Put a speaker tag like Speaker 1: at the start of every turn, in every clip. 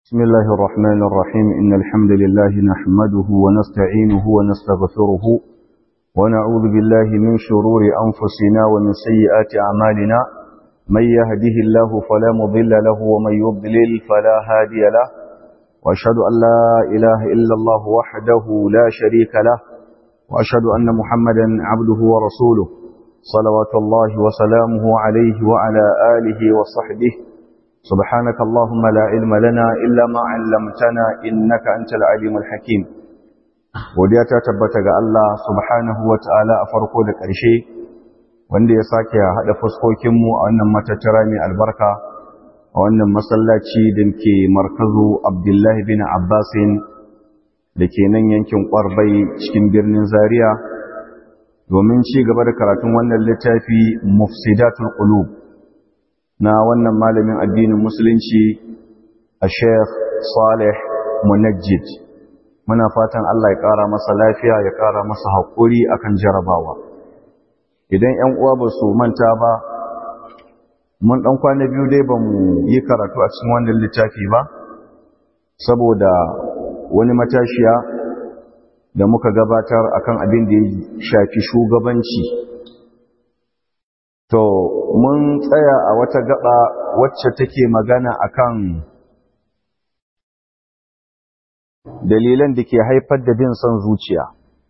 Speaker 1: بسم الله الرحمن الرحيم إن الحمد لله نحمده ونستعينه ونستغفره ونعوذ بالله من شرور أنفسنا ومن سيئات أعمالنا من يهده الله فلا مضل له ومن يضلل فلا هادي له وأشهد أن لا إله إلا الله وحده لا شريك له وأشهد أن محمدا عبده ورسوله صلوات الله وسلامه عليه وعلى آله وصحبه سبحانك اللهم لا علم لنا إلا ما علمتنا إنك أنت العليم الحكيم godiya ta tabbata ga Allah subhanahu wa ta'ala a farko da ƙarshe wanda ya sake haɗa fuskokinmu a wannan matattara mai albarka a wannan masallaci da ke markazu abdullahi bin abbasin da ke nan yankin ƙwarbai cikin birnin zaria domin ci gaba da karatun wannan littafi mufsidatul qulub na wannan malamin addinin musulunci a sheikh salih munajjid muna fatan Allah ya ƙara masa lafiya ya ƙara masa haƙuri akan jarabawa idan ‘yan uwa ba su manta ba mun ɗan kwana biyu dai ba mu yi karatu a cikin wannan littafi ba saboda wani matashiya da muka gabatar akan abin da ya shafi shugabanci To, mun tsaya a wata gaba wacce take magana akan dalilan da ke haifar da bin son zuciya.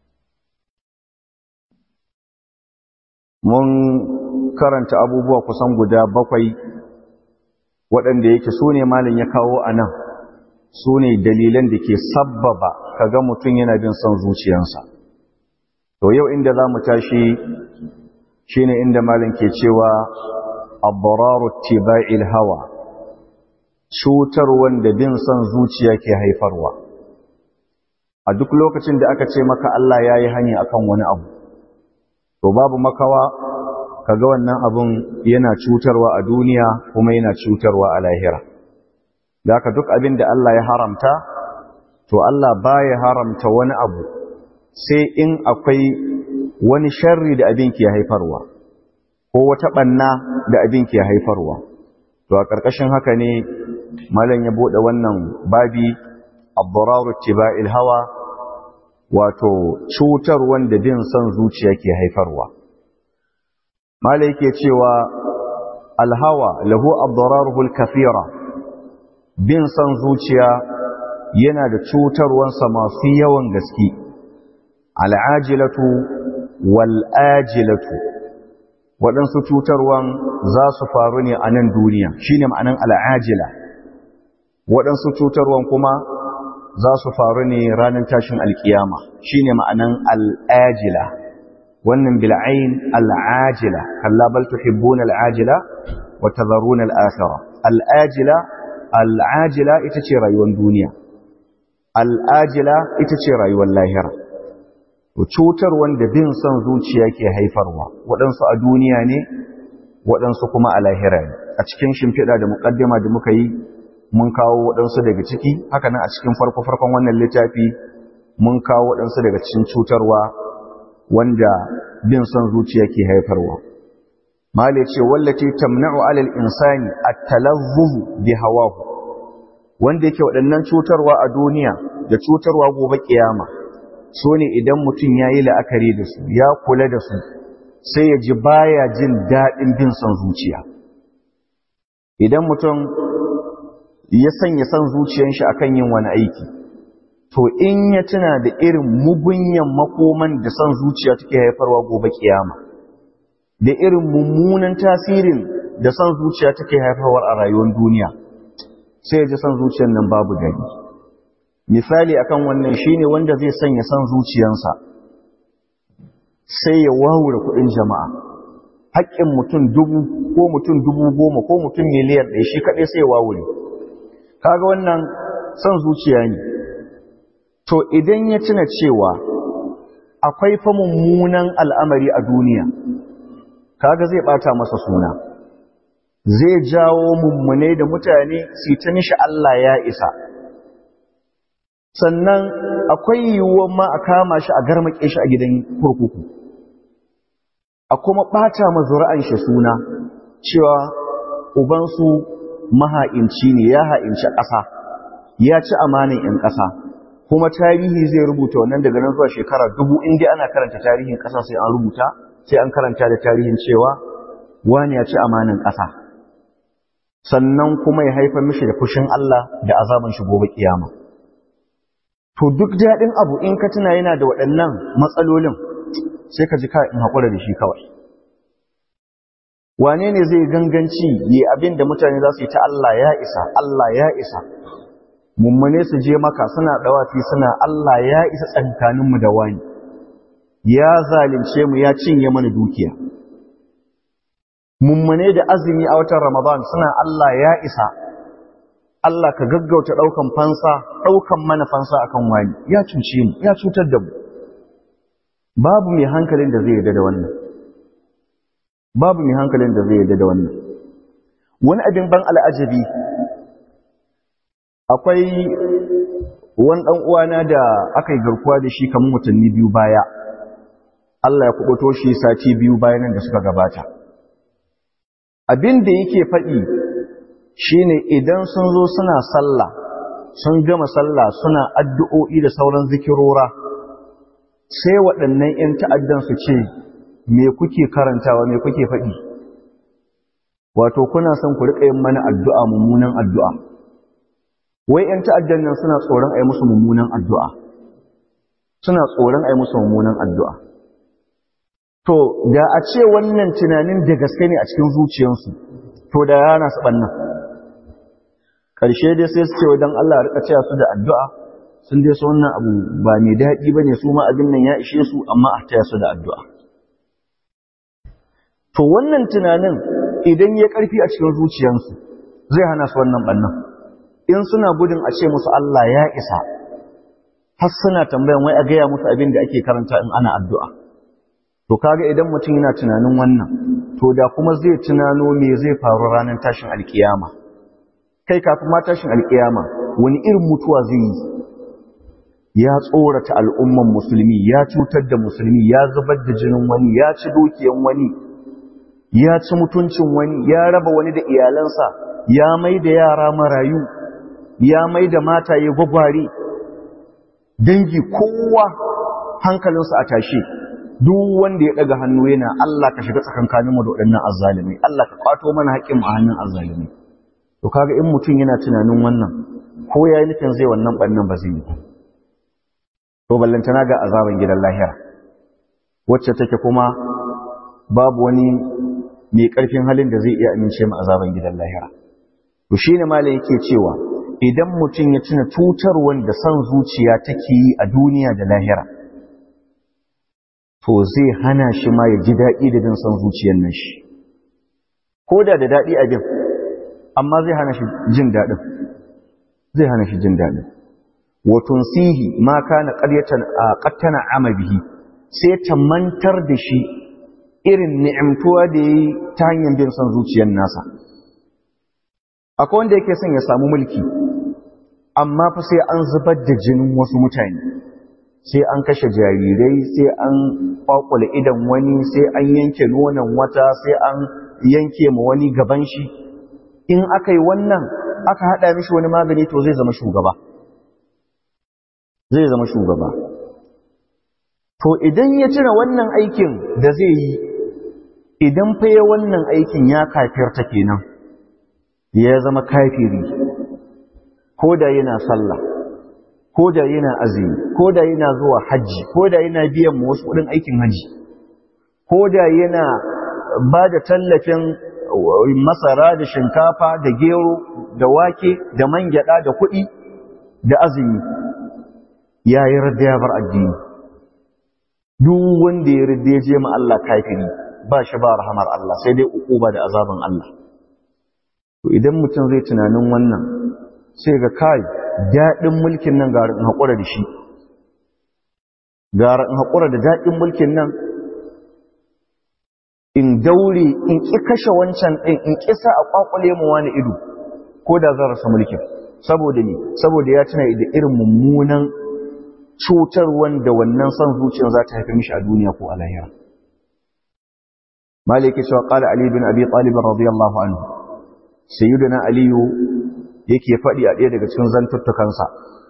Speaker 1: Mun karanta abubuwa kusan guda bakwai waɗanda yake su ne malin ya kawo a nan, su ne dalilan da ke sabbaba kaga mutum yana bin son zuciyansa. To, yau inda za mu tashi shine inda malin ke cewa abbararu tiba'il hawa cutar wanda bin son zuciya ke haifarwa a duk lokacin da aka ce maka Allah ya yi hani akan wani abu to babu makawa kaga wannan abun yana cutarwa a duniya kuma yana cutarwa a lahira da haka duk abin da Allah ya haramta to Allah baya haramta wani abu sai in akwai wani sharri da abin ke haifarwa ko wata ɓanna da abin ke haifarwa to a ƙarƙashin haka ne malam ya buɗe wannan babi abduraru tiba'il hawa wato cutar wanda bin son zuciya ke haifarwa malam yake cewa alhawa lahu abduraruhul kafira bin son zuciya yana da cutarwansa masu yawan gaske al'ajilatu wal'ajilatu waɗansu cutarwan za su faru ne a nan duniya shi ne ma'anan al'ajila waɗansu cutarwan kuma za su faru ne ranar tashin alkiyama shi ne ma'anan al'ajila wannan bil'ain al'ajila kallabal tuhibbun al'ajila wa tazarun al'akhira al'ajila al'ajila ita ce rayuwar duniya al'ajila ita ce rayuwar lahira cutar wanda bin son zuciya ke haifarwa waɗansu a duniya ne waɗansu kuma a lahira ne a cikin shimfiɗa da muƙaddima da muka yi mun kawo waɗansu daga ciki haka nan a cikin farko-farkon wannan littafi mun kawo waɗansu daga cikin cutarwa wanda bin son zuciya ke haifarwa male ce wallace tamna'u alal insani at-talazzuz bi hawahu wanda yake waɗannan cutarwa a duniya da cutarwa gobe kiyama so ne idan mutum ya yi la'akari da su ya kula da su sai ya ji baya jin daɗin bin son zuciya idan mutum ya sanya son zuciyan shi akan yin wani aiki to in ya tuna da irin mugunyan makoman da son zuciya take haifarwa gobe kiyama da irin mummunan tasirin da son zuciya take haifarwa a rayuwar duniya sai ya ji son zuciyan nan babu gani misali akan wannan shine wanda zai sanya san zuciyansa sai ya wawura kudin jama'a haƙƙin mutum dubu ko mutum dubu goma ko mutum miliyan ɗaya shi kaɗai sai ya wawure kaga wannan san zuciya ne to idan ya tuna cewa akwai fa mummunan al'amari a duniya kaga zai ɓata masa suna zai jawo mummune da mutane su ta mishi Allah ya isa sannan akwai yiwuwar ma a kama shi a garmake shi a gidan kurkuku a kuma ɓata ma zuri'an shi suna cewa ubansu maha'inci ne ya ha'inci ƙasa ya ci amanin 'yan ƙasa kuma tarihi zai rubuta wannan daga nan zuwa shekara dubu inda ana karanta tarihin ƙasa sai an rubuta sai an karanta da tarihin cewa wani ya ci amanin ƙasa sannan kuma ya haifar mishi da fushin Allah da azaban shi gobe kiyama to duk daɗin abu in ka tuna yana da waɗannan matsalolin sai ka ji ka in haƙura da shi kawai wane ne zai ganganci yi abin da mutane za su yi ta Allah ya isa Allah ya isa mummune su je maka suna ɗawafi suna Allah ya isa tsakaninmu da wani ya zalunce mu ya cinye mana dukiya mummune da azumi a watan Ramadan suna Allah ya isa Allah ka gaggauta ɗaukan fansa ɗaukan mana fansa akan wani ya cuce mu ya cutar da mu babu mai hankalin da zai yarda da wannan babu mai hankalin da zai yarda da wannan wani abin ban al'ajabi akwai wani ɗan uwana da aka yi garkuwa da shi kamar watanni biyu baya Allah ya kubuto shi sati biyu bayanan da suka gabata abin da yake faɗi shine idan sun zo suna sallah sun gama sallah suna addu'o'i da sauran zikirora sai waɗannan ‘yan ta'addan su ce me kuke karantawa me kuke faɗi wato kuna son ku riƙa yin mana addu'a mummunan addu'a wai ‘yan ta'addan nan suna tsoron a yi musu mummunan addu'a suna tsoron a yi musu mummunan addu'a to da a ce wannan tunanin da gaske ne a cikin zuciyarsu to da yana su ɓannan ƙarshe dai sai su ce don Allah rika cewa su da addu'a sun dai su wannan abu ba mai daɗi ba ne su ma abin nan ya ishe su amma a taya su da addu'a to wannan tunanin idan ya ƙarfi a cikin zuciyarsu zai hana su wannan ɓannan in suna gudun a ce musu Allah ya isa har suna tambayan wai a gaya musu abin da ake karanta in ana addu'a to kaga idan mutum yana tunanin wannan to da kuma zai tunano me zai faru ranar tashin alkiyama kai kafin ma tashin alkiyama wani irin mutuwa zai yi ya tsorata al'umman musulmi ya cutar da musulmi ya zubar da jinin wani ya ci dukiyan wani ya ci mutuncin wani ya raba wani da iyalansa ya mai da yara marayu ya mai da mataye gwagware dangi kowa hankalinsa a tashe duk wanda ya daga hannu yana Allah ka shiga tsakankanin mu da waɗannan azzalimai Allah ka kwato mana haƙƙin mu a hannun azzalimai to kaga in mutum yana tunanin wannan ko yayi nufin zai wannan bannan ba zai yi to ballantana ga azaban gidan lahira wacce take kuma babu wani mai ƙarfin halin da zai iya amince mu azaban gidan lahira to shine malam yake cewa idan mutum ya tuna tutar wanda san zuciya take yi a duniya da lahira to zai hana shi ma ya ji daɗi da jin san zuciyar nan shi ko da da daɗi a jin amma zai hana shi jin daɗin zai hana shi jin daɗin wa tunsihi ma kana qaryatan qattana ama bihi sai ta mantar da shi irin ni'imtuwa da yayi ta hanyar bin san zuciyar nasa akwai wanda yake son ya samu mulki amma fa sai an zubar da jinin wasu mutane sai an kashe jarirai sai an kwakwale idan wani sai an yanke nonon wata sai an yanke ma wani gaban shi in aka yi wannan aka haɗa mishi wani magani to zai zama shugaba zai zama shugaba to idan ya cire wannan aikin da zai yi idan fa ya wannan aikin ya kafirta kenan ya zama kafiri ko da yana sallah ko da yana azumi ko da yana zuwa hajji ko da yana biyan mu wasu kudin aikin hajji ko da yana ba da tallafin masara da shinkafa da gero da wake da man gyada da kuɗi da azumi ya yi radda ya bar addini duk wanda ya radda ya je ma Allah kafiri ba shi ba rahamar Allah sai dai ukuba da azaban Allah to idan mutum zai tunanin wannan sai ga kai daɗin mulkin nan gara in haƙura da shi gara in haƙura da daɗin mulkin nan in daure in ƙi kashe wancan ɗin in ƙisa a ƙwaƙwale mu wani ido ko da zan rasa mulkin saboda ne saboda ya tuna da irin mummunan cutar wanda wannan son zuciyar za ta haifi mishi a duniya ko a lahira maliki cewa qala ali bin abi talib radiyallahu anhu sayyidina aliyu yake faɗi a ɗaya daga cikin zantuttukansa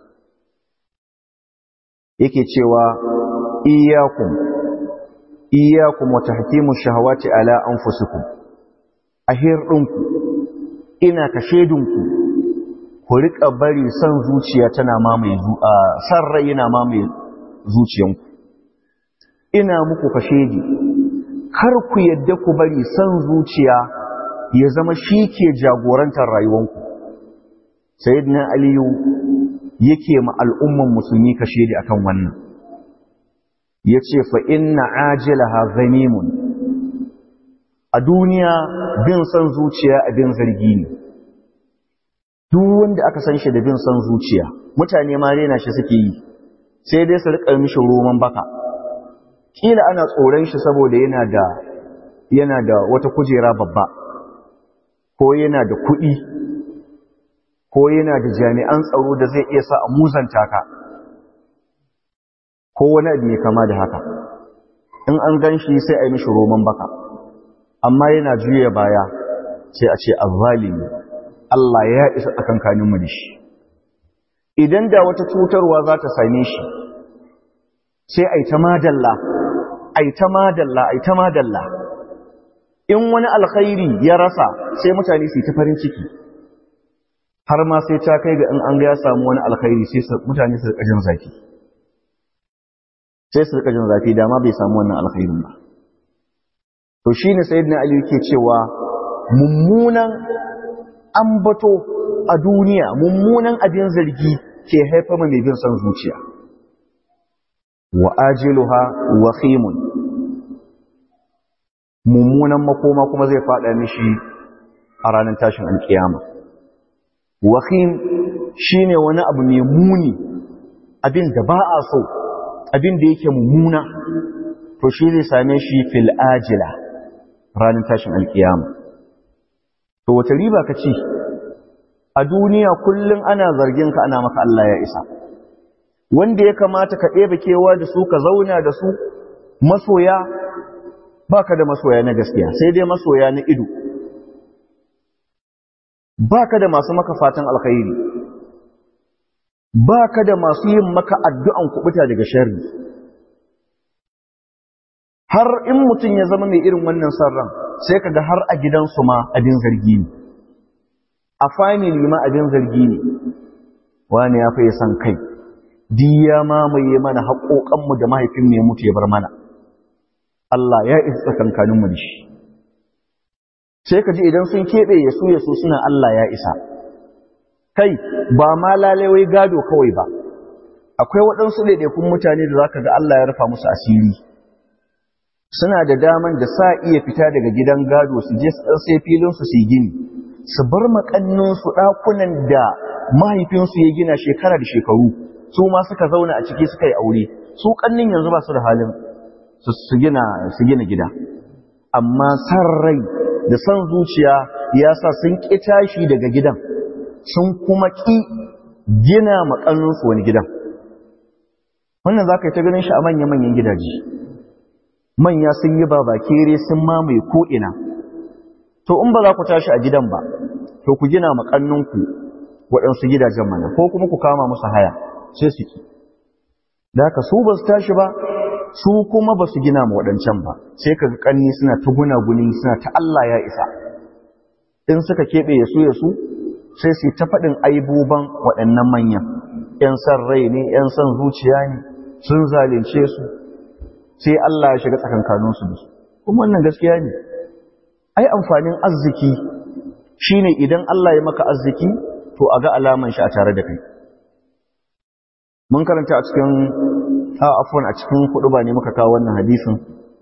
Speaker 1: yake cewa iyakum iyakum wa tahkimu shahawati ala anfusikum ahir ɗinku ina ka shedinku ku riƙa bari son zuciya tana mamaye san rai yana mamaye zuciyanku ina muku ka shedi kar ku yadda ku bari son zuciya ya zama shi ke jagorantar rayuwanku sayyidina aliyu yake ma al'umman musulmi ka shedi akan wannan yace fa inna ajilaha zanimun a duniya bin son zuciya abin zargi ne duk wanda aka san shi da bin son zuciya mutane ma rena shi suke yi sai dai su rika mishi roman baka kila ana tsoron shi saboda yana da yana da wata kujera babba ko yana da kuɗi ko yana da jami'an tsaro da zai iya sa a muzanta ka ko wani abu mai kama da haka in an gan shi sai a yi mishi roman baka amma yana juya baya sai a ce azzalimi Allah ya isa tsakankaninmu da shi idan da wata cutarwa za ta same shi sai a yi ta madalla a yi ta madalla a yi ta madalla in wani alkhairi ya rasa sai mutane su yi ta farin ciki har ma sai ta kai ga in an ga ya samu wani alkhairi sai mutane su rika jin zafi sai su rika jin zafi dama bai samu wannan alkhairin ba to shine sayyidina ali yake cewa mummunan ambato a duniya mummunan abin zargi ke haifar mai bin son zuciya wa ajiluha wakhimun mummunan makoma kuma zai fada mishi a ranar tashin alkiyama wakhim shine wani abu mai muni abin da ba a so abin da yake mummuna to shi zai same shi fil ajila ranar tashin alkiyama to wata riba ka ci a duniya kullum ana zargin ka ana maka Allah ya isa wanda ya kamata ka ɗebe kewa da su ka zauna da su masoya baka da masoya na gaskiya sai dai masoya na ido baka da masu maka fatan alkhairi baka da masu yin maka addu'an kubuta daga sharri har in mutum ya zama mai irin wannan sarran sai kaga har a gidansu ma abin zargi ne a family ma abin zargi ne wani ya fi san kai diya mamaye mana haƙoƙanmu da mahaifin mai mutu ya bar mana Allah ya isa tsakankaninmu da shi sai ka ji idan sun keɓe ya su ya su suna Allah ya isa kai ba ma lalewai gado kawai ba akwai waɗansu ɗaiɗaikun mutane da za ka ga Allah ya rufa musu asiri suna da daman da sa iya fita daga gidan gado su je su ɗan sai filinsu su yi gini su bar makanninsu ɗakunan da mahaifinsu ya gina shekara da shekaru su ma suka zauna a ciki suka yi aure su ƙannin yanzu ba su da halin su gina su gina gida amma san rai da san zuciya ya sa sun ƙi tashi daga gidan sun kuma ƙi gina makanninsu wani gidan wannan za ka yi ta ganin shi a manya-manyan gidaje manya sun yi babakere sun mamaye ko'ina to in ba za ku tashi a gidan ba to ku gina makanninku waɗansu gidajen mana ko kuma ku kama musu haya sai su ki da haka su ba su tashi ba su kuma ba su gina ma waɗancan ba sai ka ƙanni suna ta gunaguni suna ta Allah ya isa in suka keɓe ya su ya su sai su ta faɗin aibuban waɗannan manyan ‘yan san rai ne ‘yan san zuciya ne sun zalunce su sai Allah ya shiga tsakankaninsu da su kuma wannan gaskiya ne ai amfanin arziki shine idan Allah ya maka arziki to a ga alaman shi a tare da kai mun karanta a cikin a afwan a cikin kudu ba ne muka kawo wannan hadisin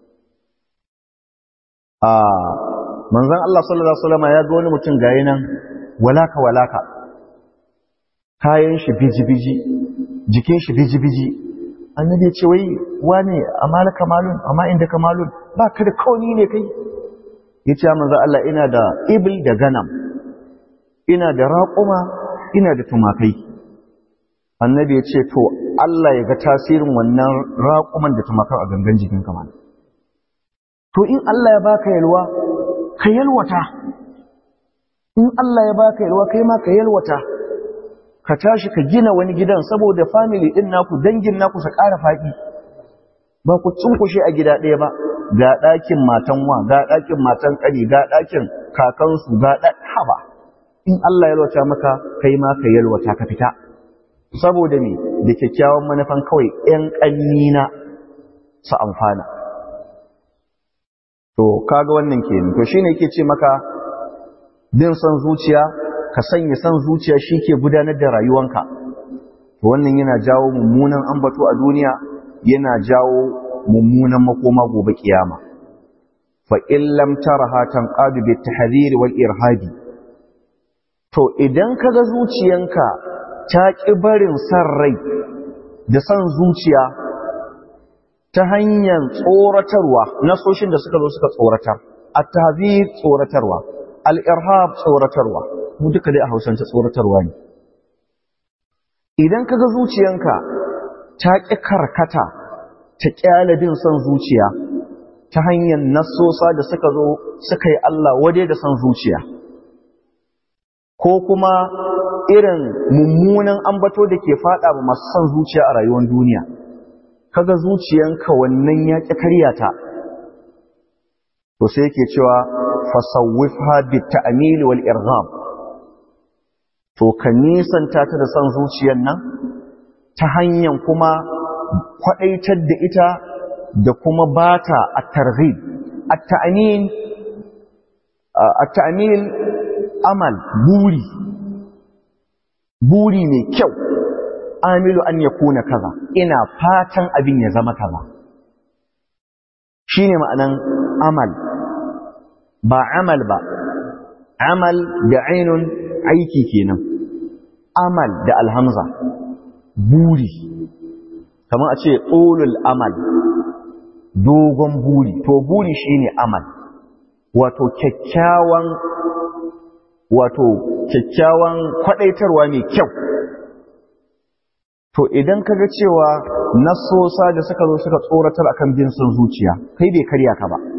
Speaker 1: a manzon Allah sallallahu alaihi wasallam ya ga wani mutum gayi nan walaka walaka kayan shi biji biji jikin shi biji biji annabi ya ce wai wane amala kamalun amma inda kamalun ba ka da kauni ne kai ya ce manzo Allah ina da ibil da ganam ina da raƙuma ina da tumakai annabi ya ce to Allah ya ga tasirin wannan raƙuman da tumakan a gangan jikin kamar to in Allah ya baka yalwa ka yalwata in Allah ya baka yalwa kai ma ka yalwata ka tashi ka gina wani gidan saboda family din naku dangin naku su ƙara faɗi ba ku cunkushe a gida ɗaya ba ga ɗakin matan wa ga ɗakin matan ƙani ga ɗakin kakansu ga haba in Allah ya yalwata maka kai ma ka yalwata ka fita saboda me da kyakkyawan manufan kawai ƴan ƙannina su amfana to kaga wannan kenan to shine yake ce maka bin son zuciya ka sanya son zuciya ke gudanar da rayuwanka to wannan yana jawo mummunan ambato a duniya yana jawo mummunan makoma gobe kiyama fa in lam taraha tanqadu bit tahdhir wal irhabi to idan kaga zuciyanka ta ki barin san rai da san zuciya ta hanyar tsoratarwa nasoshin da suka zo suka tsoratar at-tahdhir tsoratarwa al-irhab tsoratarwa mu duka dai a Hausance tsoratarwa ne idan kaga zuciyanka ta ƙi karkata ta ƙyale bin son zuciya ta hanyar nassosa da suka zo suka yi Allah waje da son zuciya ko kuma irin mummunan ambato da ke faɗa ba masu son zuciya a rayuwar duniya kaga zuciyanka wannan ya ƙi karyata to sai yake cewa fasawwifha bit ta'mil wal irghab to ka nisanta ta da son zuciyar nan ta hanyar kuma kwadaitar da ita da kuma bata at-targhib at-ta'mil at-ta'mil amal buri buri mai kyau amilu an yakuna kaza ina fatan abin ya zama kaza shine ma'anan amal ba amal ba amal da ainun aiki kenan amal da alhamza buri kamar a ce ƙolul amal dogon buri to buri shine amal wato kyakkyawan wato kyakkyawan kwadaitarwa mai kyau to idan kaga cewa nasosa da suka zo suka tsoratar akan bin son zuciya kai bai karya ka ba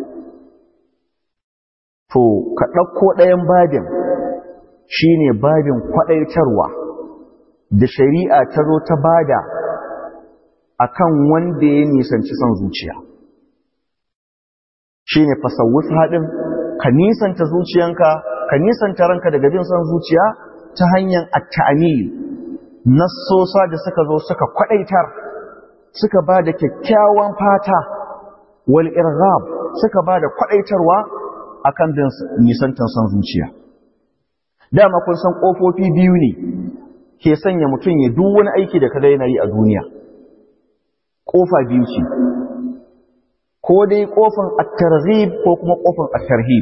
Speaker 1: to ka ɗauko ɗayan babin shine babin kwaɗaitarwa da shari'a ta zo ta bada akan wanda ya nisanci son zuciya shine fasawuf haɗin ka nisanta zuciyanka ka nisanta ranka daga bin son zuciya ta hanyar at-ta'mil nassosa da suka zo suka kwaɗaitar suka ba da kyakkyawan fata wal irghab suka ba da kwaɗaitarwa akan bin nisantar son zuciya dama kun san ƙofofi biyu ne ke sanya mutum ya duk wani aiki da kada yana yi a duniya ƙofa biyu ce ko dai ƙofan at-targhib ko kuma ƙofan at-tarhib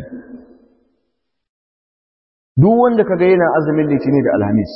Speaker 1: duk wanda kaga yana azumin litini da alhamis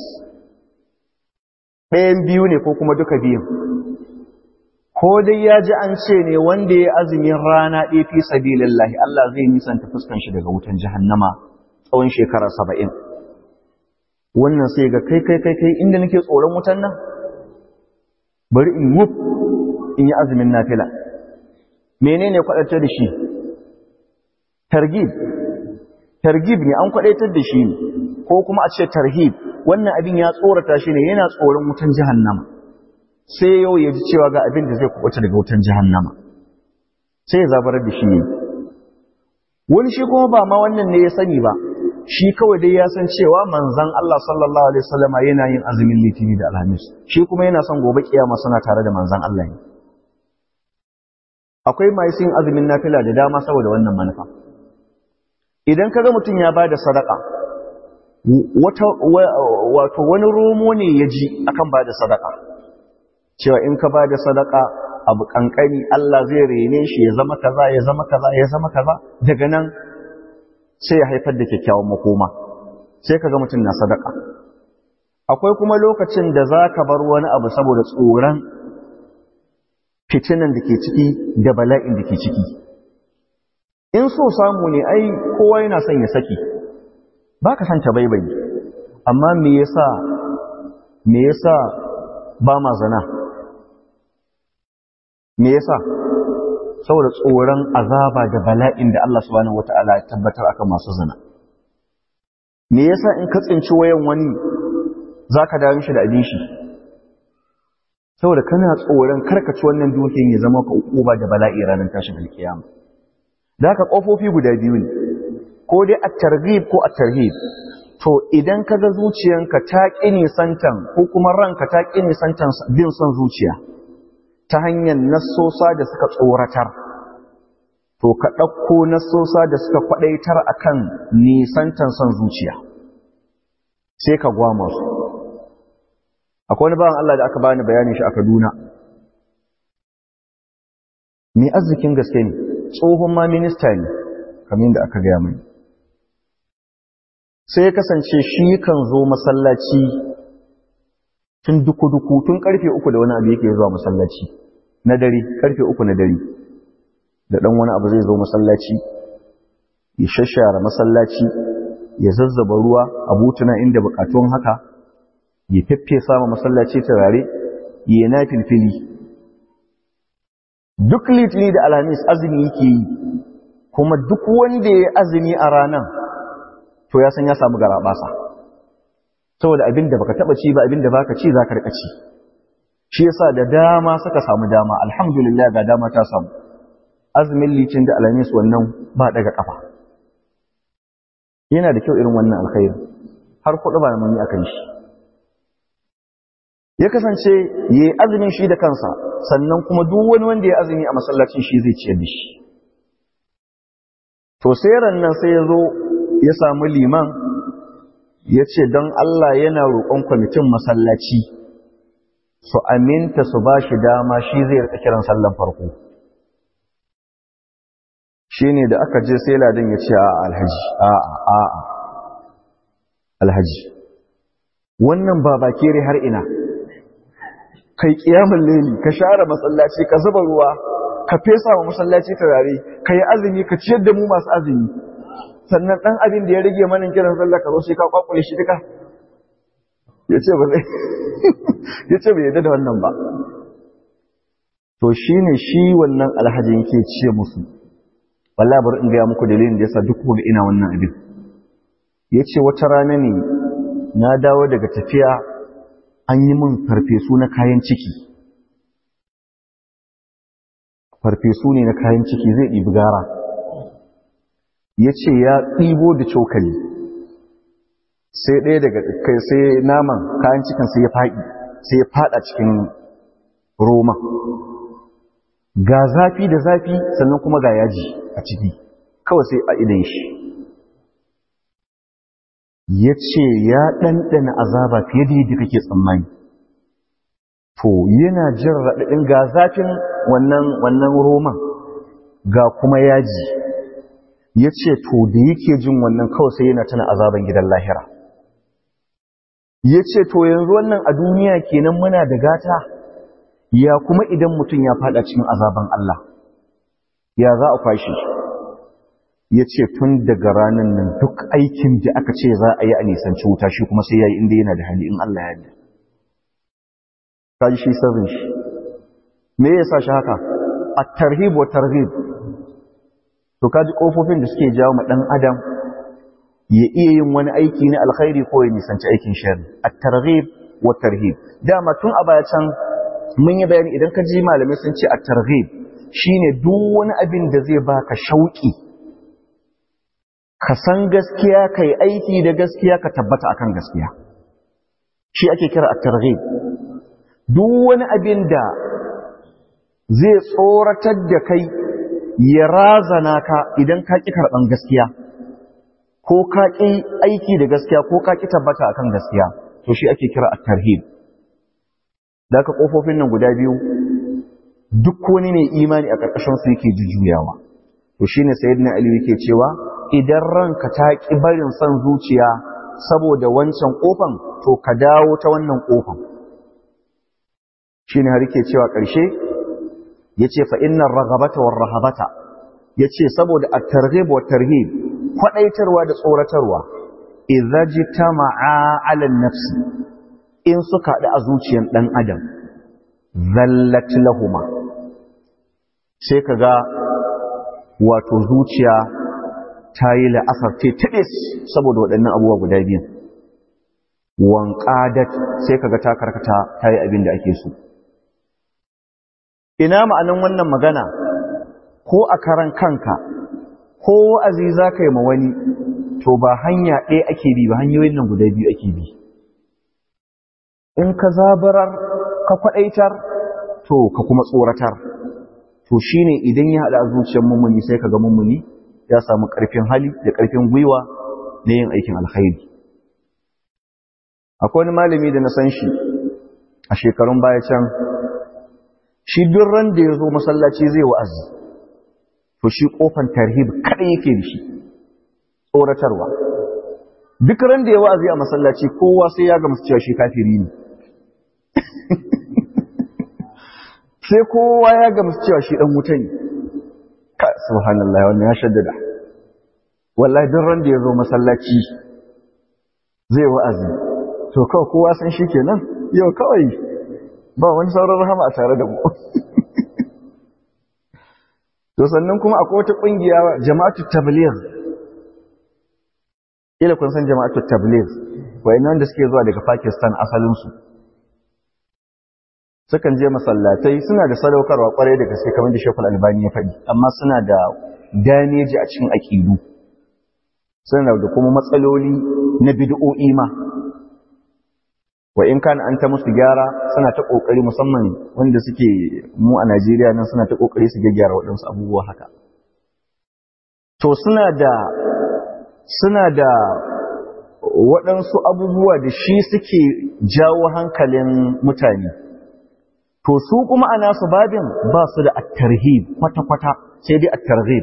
Speaker 1: ɗayan biyu ne ko kuma duka biyun ko dai ya ji an ce ne wanda ya azumin rana ɗaya fi sabilillahi Allah zai nisanta fuskan shi daga wutan jahannama tsawon shekara saba'in wannan sai ga kai kai kai kai inda nake tsoron wutan nan bari in wuf in yi azumin nafila menene kwaɗatar da shi targib targib ne an kwaɗatar da shi ne ko kuma a ce tarhib wannan abin ya tsorata shi ne yana tsoron wutan jahannama sai yau ya ji cewa ga abin da zai kubuta daga wutan jahannama sai ya zabarar da shi ne wani shi kuma ba ma wannan ne ya sani ba shi kawai dai ya san cewa manzan Allah sallallahu alaihi wasallama yana yin azumin litini da alhamis shi kuma yana son gobe kiyama suna tare da manzan Allah ne akwai mai yin azumin nafila da dama saboda wannan manufa idan kaga mutum ya bada sadaka wato wani romo ne ya ji akan ba da sadaka cewa in ka ba da sadaka abu kankani Allah zai rene shi ya zama kaza ya zama kaza ya zama kaza daga nan sai ya haifar da kyakkyawan makoma sai ka ga mutum na sadaka akwai kuma lokacin da za ka bar wani abu saboda tsoron fitinan da ke ciki da bala'in da ke ciki in so samu ne ai kowa yana son ya saki ba ka santa baibai amma me yasa me yasa ba ma zana me yasa saboda tsoron azaba da bala'in da Allah subhanahu wata'ala ya tabbatar akan masu zina me yasa in ka tsinci wayan wani za ka dawo mishi da abin shi saboda kana tsoron karkaci wannan dukiyar ya zama ka uba da bala'i ranar tashin alkiyama da haka ƙofofi guda biyu ne ko dai a targhib ko a tarhib to idan ka ga zuciyanka ta ƙi nisantan ko kuma ranka ta ƙi nisantan bin son zuciya ta hanyar nassosa da suka tsoratar to ka ɗauko nassosa da suka kwaɗaitar akan nisantan son zuciya sai ka gwama su akwai wani bawan Allah da aka bani bayanin shi a Kaduna mai arzikin gaske ne tsohon ma minista ne kamar yadda aka gaya mai sai ya kasance shi kan zo masallaci tun duku-duku tun karfe uku da wani abu yake zuwa masallaci na dare karfe uku na dare da ɗan wani abu zai zo masallaci ya shashara masallaci ya zazzaba ruwa a butuna inda bukatun haka ya feffesa ma masallaci turare ya na filfili duk litini da alhamis azumi yake yi kuma duk wanda ya azumi a ranar to ya san ya samu garabasa saboda abin da baka taba ci ba abin da baka ci zaka rika ci shi yasa da dama suka samu dama alhamdulillah ga dama ta samu azumin litin da alhamis wannan ba daga kafa yana da kyau irin wannan alkhairi har kuɗi ba mun yi akan shi ya kasance ya yi azumin shi da kansa sannan kuma duk wani wanda ya azumi a masallacin shi zai ciyar da shi to sai nan sai ya zo ya samu liman ya ce don Allah yana roƙon kwamitin masallaci su aminta su ba shi dama shi zai rika kiran sallan farko shi ne da aka je sai ladin ya ce a alhaji a a alhaji wannan ba bakere har ina kai kiyamun leli ka share masallaci ka zuba ruwa ka fesa wa masallaci turare ka yi azumi ka ciyar da mu masu azumi sannan ɗan abin da ya rage manin kiran sallah ka zo sai ka kwakwale shi duka ya ce ba zai ya ce bai yadda da wannan ba to shi ne shi wannan alhaji yake ce musu wallahi bari in gaya muku dalilin da yasa duk gobe ina wannan abin ya ce wata rana ne na dawo daga tafiya an yi min farfesu na kayan ciki farfesu ne na kayan ciki zai ɗibi gara ya ce ya ɗibo da cokali sai ɗaya daga kai sai naman kayan cikin sai ya faɗi sai ya faɗa cikin roma ga zafi da zafi sannan kuma ga yaji a ciki kawai sai a idan shi ya ce ya ɗanɗana azaba fiye da yadda kake tsammani to yana jin raɗaɗin ga zafin wannan roman ga kuma yaji ya ce to da yake jin wannan kawai sai yana tana azaban gidan lahira ya ce to yanzu wannan a duniya kenan muna da gata ya kuma idan mutum ya fada cikin azaban Allah ya za a kwashe ya ce tun daga ranar nan duk aikin da aka ce za a yi a nisanci wuta shi kuma sai ya yi inda yana da hali in Allah ya yi kaji shi sirrin shi me ya sa shi haka a tarhib wa tarhib to kaji kofofin da suke jawo ma dan adam ya iya yin wani aiki na alkhairi ko ya nisanci aikin sharri at-targhib wa tarhib dama tun a baya can mun yi bayani idan ka ji malamai sun ce at-targhib shine duk wani abin da zai baka shauki ka san gaskiya kai aiki da gaskiya ka tabbata akan gaskiya shi ake kira at-targhib duk wani abin da zai tsoratar da kai ya razana ka idan ka ƙi karɓan gaskiya ko ka ƙi aiki da gaskiya ko ka ƙi tabbata akan gaskiya to shi ake kira at-tarhib da ka ƙofofin nan guda biyu duk wani ne imani a ƙarƙashin su yake jujjuyawa to shine sayyidina ali yake cewa idan ranka ta ƙi barin son zuciya saboda wancan ƙofan to ka dawo ta wannan ƙofan shine har yake cewa ƙarshe yace fa innar raghabata war rahabata yace saboda at-targhib wa tarhib kwadaitarwa da tsoratarwa idza jitama'a 'ala an-nafs in suka haɗu a zuciyar dan adam zallat lahuma sai kaga wato zuciya ta yi la'asar ce taɓis saboda waɗannan abubuwa guda biyan wanƙadat sai kaga ta karkata ta yi abin da ake so ina ma'anin wannan magana ko a karan kanka ko wa'azi za ka yi ma wani to ba hanya ɗaya ake bi ba hanyoyin nan guda biyu ake bi in ka zabarar ka kwaɗaitar to ka kuma tsoratar to shine idan ya haɗa a zuciyar mummuni sai ka ga mummuni ya samu ƙarfin hali da ƙarfin gwiwa na yin aikin alkhairi akwai wani malami da na san shi a shekarun baya can shi duk ran da ya zo masallaci zai wa'azi to shi kofan tarhib kada yake da shi tsoratarwa duk ran da ya wa'azi a masallaci kowa sai ya gamsu cewa shi kafiri ne sai kowa ya gamsu cewa shi dan wuta ne ka subhanallah wannan ya shaddada wallahi duk ran da ya zo masallaci zai wa'azi to kawai kowa san shi kenan yau kawai ba wani sauran rahama a tare da mu to sannan kuma akwai wata kungiya jama'atu tabligh ila kun san jama'atu tabligh wayannan da suke zuwa daga Pakistan asalin su sukan je masallatai suna da sadaukarwa kwarai da gaske kamar da Sheikhul Albani ya faɗi amma suna da daneji a cikin aqidu suna da kuma matsaloli na bid'o'i ma wa in kana an ta musu gyara suna ta kokari musamman wanda suke mu a Najeriya nan suna ta kokari su gyara waɗansu abubuwa haka to suna da suna da waɗansu abubuwa da shi suke jawo hankalin mutane to su kuma a nasu babin ba su da at-tarhib kwata-kwata sai dai at-targhib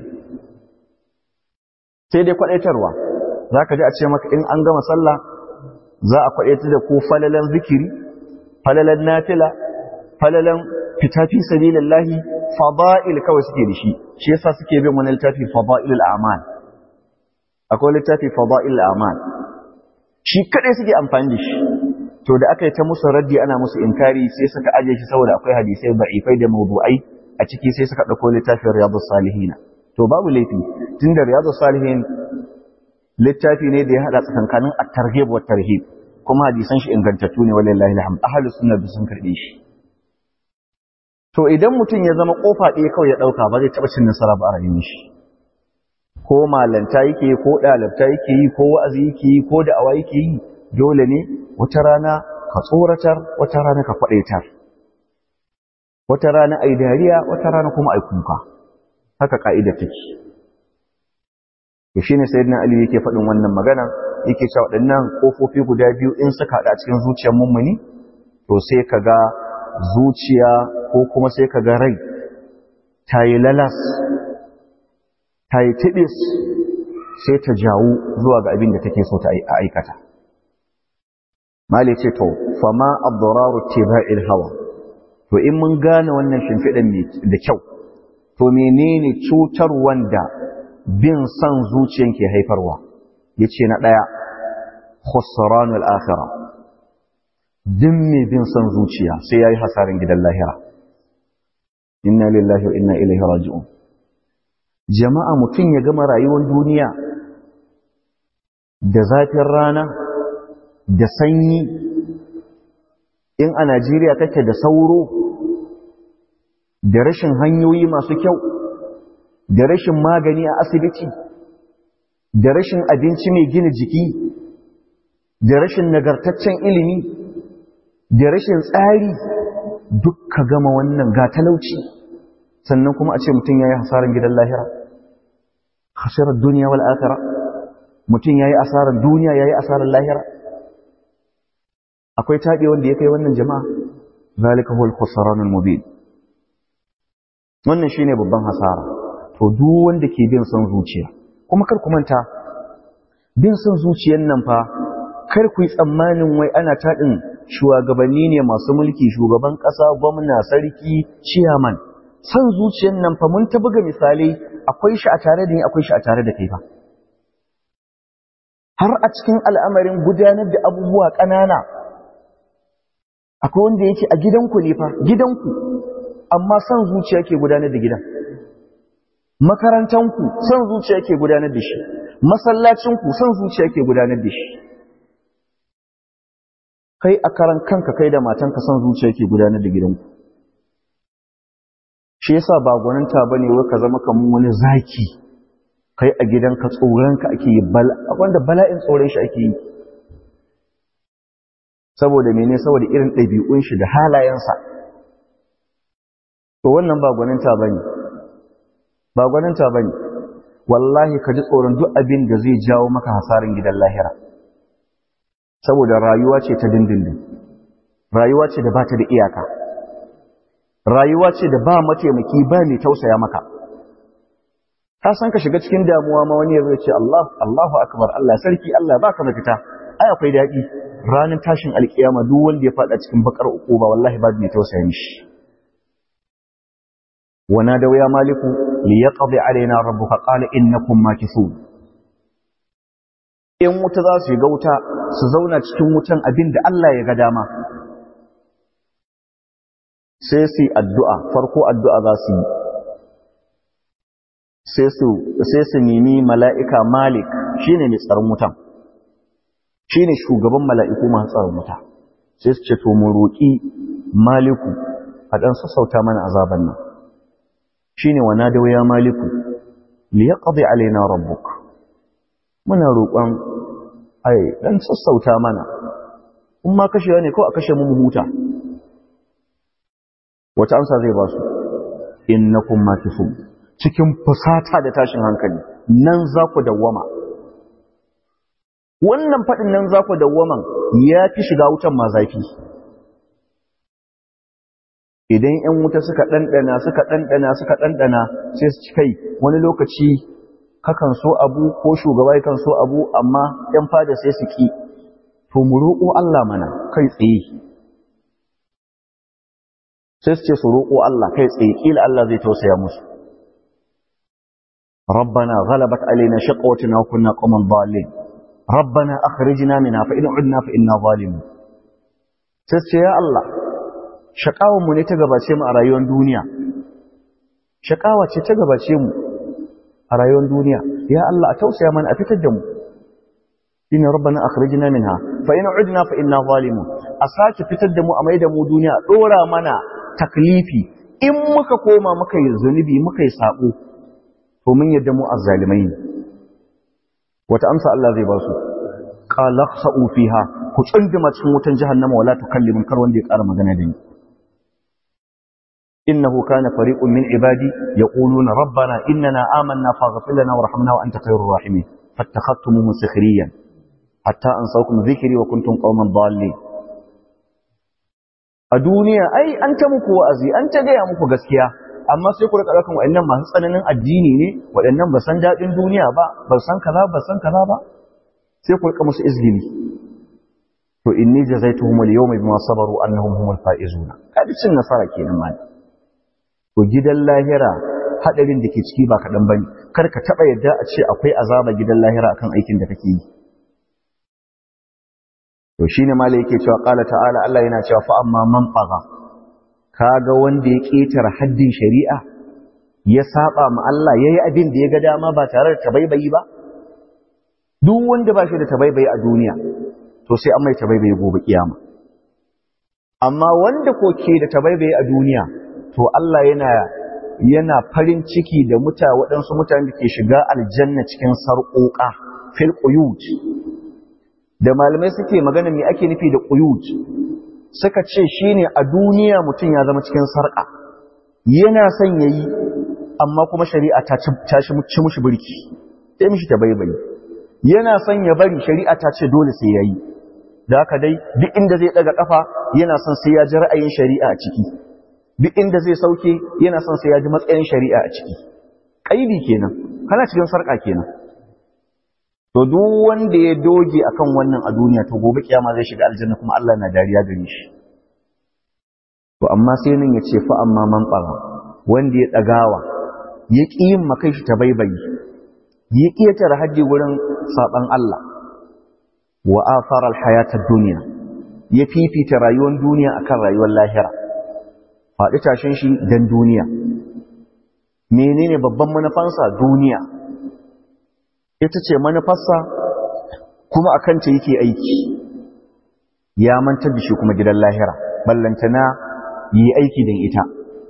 Speaker 1: sai dai kwadaitarwa zaka ji a ce maka in an gama sallah za a kwaɗe da ko falalan zikiri falalan nafila falalan fitafi sabilillahi fada'il kawai suke da shi shi yasa suke bin wani littafi fada'il al'amal akwai littafi fada'il al'amal shi kadai suke amfani da shi to da aka yi ta musu raddi ana musu inkari sai suka aje shi saboda akwai hadisai da'ifai da mawdu'ai a ciki sai suka dauko littafin riyadus salihin to babu laifi tunda riyadus salihin littafi ne da ya hada tsakankanin at-targhib wa tarhib kuma hadisan shi ingantattu ne wallahi alhamd ahlus sunna sun karbe shi to idan mutum ya zama kofa ɗaya kawai ya dauka ba zai taba cin nasara ba a rayuwar shi ko malanta yake ko dalibta yake yi ko wa'azi yake yi ko da'awa yake yi dole ne wata rana ka tsoratar wata rana ka kwadaitar wata rana ai dariya wata rana kuma ai kuka haka ka'ida take to shine sayyidina ali yake faɗin wannan magana yake cewa waɗannan kofofi guda biyu in suka haɗa cikin zuciyar mummuni to sai kaga zuciya ko kuma sai kaga rai ta yi lalas ta yi tibis sai ta jawo zuwa ga abin da take so ta aikata mali ce to fama abduraru tiba'il hawa to in mun gane wannan shimfiɗan da kyau to menene cutar wanda bin son zuciyan ke haifarwa ya ce na ɗaya khusranul akhira din mai bin son zuciya sai ya yi hasarin gidan lahira inna lillahi wa inna ilaihi raji'un jama'a mutum ya gama rayuwar duniya da zafin rana da sanyi in a Najeriya kake da sauro da rashin hanyoyi masu kyau da rashin magani a asibiti da rashin abinci mai gina jiki da rashin nagartaccen ilimi da rashin tsari duk ka gama wannan ga talauci sannan kuma a ce mutum ya yi hasarar gidan lahira hasarar duniya wal akhira mutum ya yi asarar duniya ya yi asarar lahira akwai taɓe wanda ya kai wannan jama'a zalika huwal khusranul mubin wannan shine babban hasara to duk wanda ke bin son zuciya kuma kar ku manta bin son zuciyan nan fa kar ku yi tsammanin wai ana taɗin shugabanni ne masu mulki shugaban ƙasa gwamna sarki ciyaman son zuciyan nan fa mun ta buga misalai akwai shi a tare da ni akwai shi a tare da kai fa har a cikin al'amarin gudanar da abubuwa ƙanana akwai wanda yake a gidanku ne fa gidanku amma son zuciya ke gudanar da gidan makarantanku son zuciya ke gudanar da shi masallacin ku son zuciya ke gudanar da shi kai a karan kanka kai da matanka son zuciya ke gudanar da gidanku shi yasa ba gwaninta bane wai ka zama kaman wani zaki kai a gidanka tsoronka ake yi wanda bala'in tsoron shi ake yi saboda mene saboda irin ɗabi'un shi da halayensa to wannan ba gwaninta bane ba gwaninta bane wallahi ka ji tsoron duk abin da zai jawo maka hasarin gidan lahira saboda rayuwa ce ta dindindin rayuwa ce da ba ta da iyaka rayuwa ce da ba mataimaki ba mai tausaya maka ka san ka shiga cikin damuwa ma wani ya ce Allah Allahu akbar Allah sarki Allah baka mafita ai akwai daɗi ranar tashin alkiyama duk wanda ya faɗa cikin bakar uquba wallahi ba mai tausaya mishi wana da ya maliku li yaqdi alaina rabbuka qala innakum makithun in wuta za su shiga wuta su zauna cikin wutan abin da Allah ya ga dama sai su yi addu'a farko addu'a za su yi sai su nemi mala'ika malik shi ne mai tsaron wutan shi ne shugaban mala'iku masu tsaron wuta sai su ce to mu roƙi maliku a ɗan sassauta mana azaban nan shi ne wana da wuya maliku liya ƙazi alaina rabbuk muna roƙon ai ɗan sassauta mana in ma kashewa ne kawai a kashe mu huta wata amsa zai ba su innakum makithun cikin fusata da tashin hankali nan za ku dawwama wannan faɗin nan za ku dawwaman ya fi shiga wutan ma zafi idan ‘yan wuta suka ɗanɗana suka ɗanɗana suka ɗanɗana sai su kai wani lokaci kakan so abu ko shugaba kan so abu amma ‘yan fada sai su ƙi to mu roƙo Allah mana kai tsaye sai su ce su roƙo Allah kai tsaye ƙila Allah zai tausaya musu ربنا غلبت علينا شقوتنا وكنا قوما ضالين ربنا أخرجنا منها فإن عدنا فإنا ظالمون sai ya Allah shakawar mu ne ta gabace mu a rayuwar duniya shakawa ce ta gabace mu a rayuwar duniya ya Allah a tausaya mana a fitar da mu inna rabbana akhrijna minha fa in udna fa inna zalimun a sake fitar da mu a maida mu duniya dora mana taklifi in muka koma muka yi zunubi muka yi sabo to mun yadda mu azzalimai ne wata amsa Allah zai ba su qala khsa'u fiha ku tsunduma cikin wutan jahannama wala tukallimun kar wanda ya ƙara magana da ni innahu kana fariqun min ibadi yaquluna rabbana innana amanna faghfir lana warhamna wa anta khairur rahimin fattakhadtumuhum sikhriyan hatta ansawkum dhikri wa kuntum qauman dallin a duniya ai an ta muku wa'azi an ta gaya muku gaskiya amma sai ku rika ɗaukan waɗannan masu tsananin addini ne waɗannan ba san daɗin duniya ba ba san kaza ba san kaza ba sai ku rika musu izgili to inni jazaituhum al-yawma bima sabaru annahum humul faizuna kadi cin nasara kenan ma to gidan lahira hadarin da ke ciki ba kaɗan bane kar ka taɓa yadda a ce akwai azaba gidan lahira akan aikin da kake yi to shine malai yake cewa qala ta'ala Allah yana cewa fa amma man faga kaga wanda ya ketara haddin shari'a ya saba ma Allah yayi abin da ya ga dama ba tare da tabaibayi ba duk wanda ba shi da tabaibayi a duniya to sai an mai tabaibayi gobe kiyama amma wanda ko ke da tabaibayi a duniya to Allah yana yana farin ciki da muta waɗansu mutane da ke shiga aljanna cikin sarƙoƙa fil quyut da malamai suke magana me ake nufi da quyut suka ce shine a duniya mutum ya zama cikin sarƙa yana son yayi amma kuma shari'a ta ci ci mushi birki sai mishi ta baibayi yana son ya bari shari'a ta ce dole sai yayi da haka dai duk inda zai daga kafa yana son sai ya ji ra'ayin shari'a a ciki duk inda zai sauke yana son sai ya ji matsayin shari'a a ciki kaidi kenan kana cikin sarƙa kenan to duk wanda ya doge akan wannan a duniya to gobe kiyama zai shiga aljanna kuma Allah na dariya gare shi to amma sai nan ya ce fa amma man fara wanda ya dagawa ya ƙi yin makai shi ta baibayi ya ƙi ya tara haji wurin saban Allah wa athara alhayatad dunya ya fifita rayuwar duniya akan rayuwar lahira faɗi tashin shi dan duniya menene babban manufansa duniya ita ce manufarsa kuma a kanta yake aiki ya mantar da shi kuma gidan lahira ballantana yi aiki don ita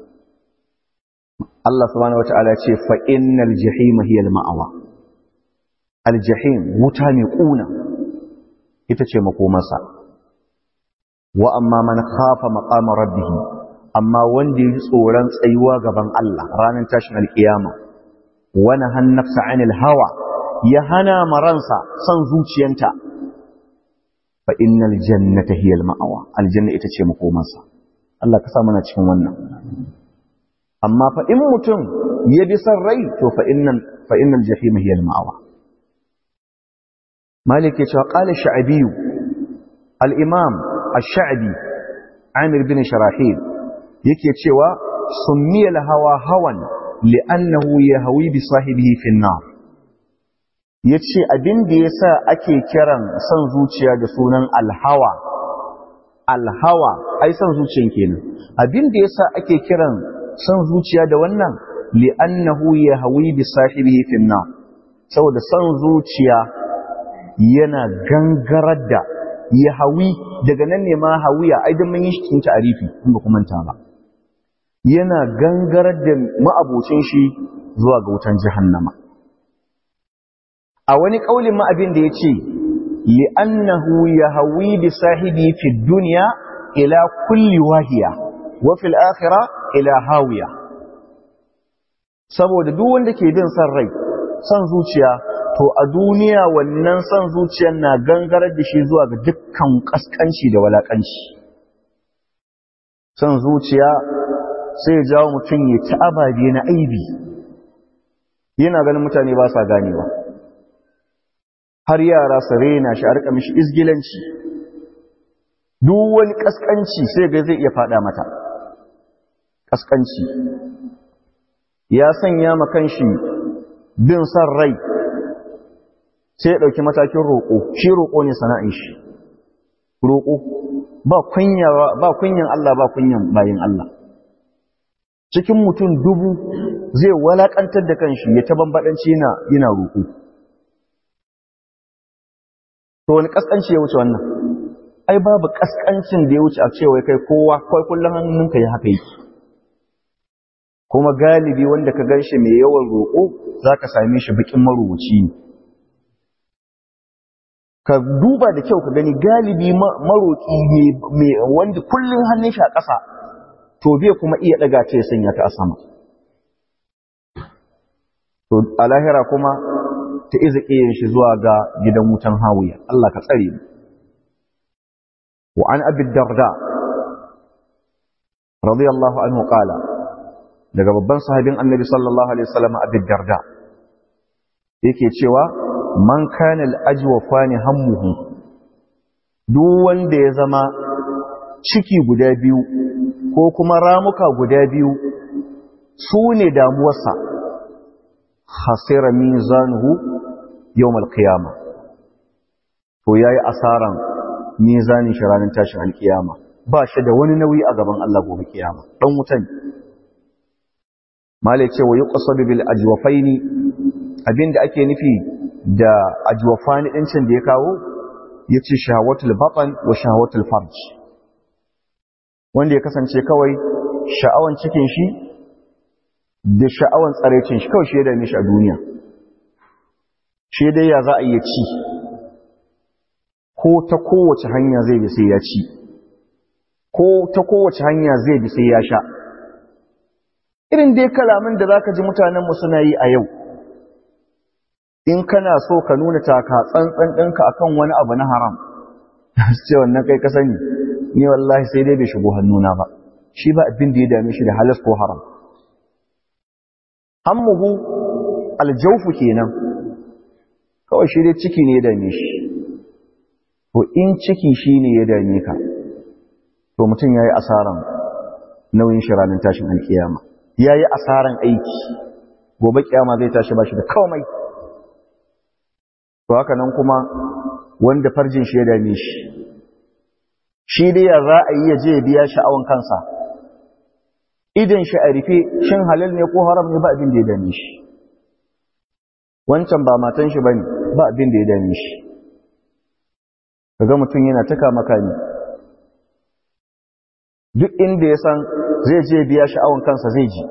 Speaker 1: Allah subhanahu wata'ala ce fa innal jahima hiya al-ma'awa al-jahim wuta mai kuna ita ce makomarsa wa amma man khafa maqama rabbih amma wanda ya tsoron tsayuwa gaban Allah ranar tashin alkiyama wa nahan nafsa 'anil hawa ya hana maransa son zuciyanta fa innal jannata hiya al-ma'awa aljanna ita ce makomarsa Allah ka sa mana cikin wannan amma fa in mutum ya bi san rai to fa innal fa innal jahim hiya al-ma'awa malik ya ce qala sha'bi al-imam ash-sha'bi amir bin sharahil yake cewa summiya al-hawa hawan li'annahu yahwi bi sahibihi fi an-nar yace abin da yasa ake kiran san zuciya da sunan al-hawa al-hawa ai san zuciyan kenan abin da yasa ake kiran san zuciya da wannan li'annahu yahwi bi sahibihi fi an saboda san zuciya yana gangarar da yahwi daga nan ne ma hawiya ai dan mun yi shi cikin ta'arifi in ba kuma ta ba yana gangarar da ma'abocin shi zuwa ga wutan jahannama a wani kaulin ma abin da yace li'annahu yahwi bi sahibi fi dunya ila kulli wahiya wa fil akhirah ila hawiya saboda duk wanda ke bin san rai san zuciya to a duniya wannan san zuciyar na gangarar da shi zuwa ga dukkan kaskanci da walakanci san zuciya sai ya jawo mutum ya ci ababe na aibi yana ganin mutane ba sa ganewa har yara su rena shi a rika mishi izgilanci duk wani kaskanci sai ga zai iya fada mata kaskanci ya sanya makan shi bin san rai sai ya ɗauki matakin roƙo shi roƙo ne sana'in shi roƙo ba kunyan Allah ba kunyan bayin Allah cikin mutum dubu zai walaƙantar da kanshi ya ta bambaɗanci yana roƙo to wani ƙasƙanci ya wuce wannan ai babu ƙasƙancin da ya wuce a cewa kai kowa kawai kullum hannunka ya haka yake kuma galibi wanda ka gan shi mai yawan roƙo za ka same shi bikin marubuci ne ka duba da kyau ka gani galibi maroƙi ne wanda kullum hannun shi a ƙasa to bai kuma iya ɗaga ta ya sanya ta a sama to a lahira kuma ta iza ƙiyin shi zuwa ga gidan wutan hawiya Allah ka tsare mu wa an abi darda radiyallahu anhu qala daga babban sahabin annabi sallallahu alaihi wasallam abi darda yake cewa man kana al-ajwafani hammuhu duk wanda ya zama ciki guda biyu ko kuma ramuka guda biyu su ne damuwarsa khasira mizanuhu yawmal qiyama to yayi asaran mizanin shi ranar tashin alkiyama ba shi da wani nauyi a gaban Allah gobe kiyama dan wutan malai ce wa yuqsadu bil ajwafaini abinda ake nufi da ajwafani din can da ya kawo yace shahawatul batan wa shahawatul farj wanda ya kasance kawai sha'awan cikin shi da sha'awan tsarecin shi kawai shi ya dame shi a duniya shi dai ya za a iya ci ko ta kowace hanya zai bi sai ya ci ko ta kowace hanya zai bi sai ya sha irin dai kalamin da zaka ji mutanenmu suna yi a yau in kana so ka nuna taka tsantsan ɗinka akan wani abu na haram ce wannan kai ka sani ni wallahi sai dai bai shigo hannuna ba shi ba abin da ya dame shi da halas ko haram hammuhu aljaufu kenan kawai shi dai ciki ne ya dame shi to in ciki shi ne ya dame ka to mutum ya yi asaran nauyin shi ranar tashin alkiyama ya yi asaran aiki gobe kiyama zai tashi ba shi da komai to haka nan kuma wanda farjin shi ya dame shi shi dai ya za a yi ya je ya biya sha'awan kansa idan shi a rufe shin halal ne ko haram ne ba abin da ya dame shi wancan ba matan shi bane ba abin da ya dame shi kaga mutum yana ta kama kani duk inda ya san zai je biya sha'awan kansa zai ji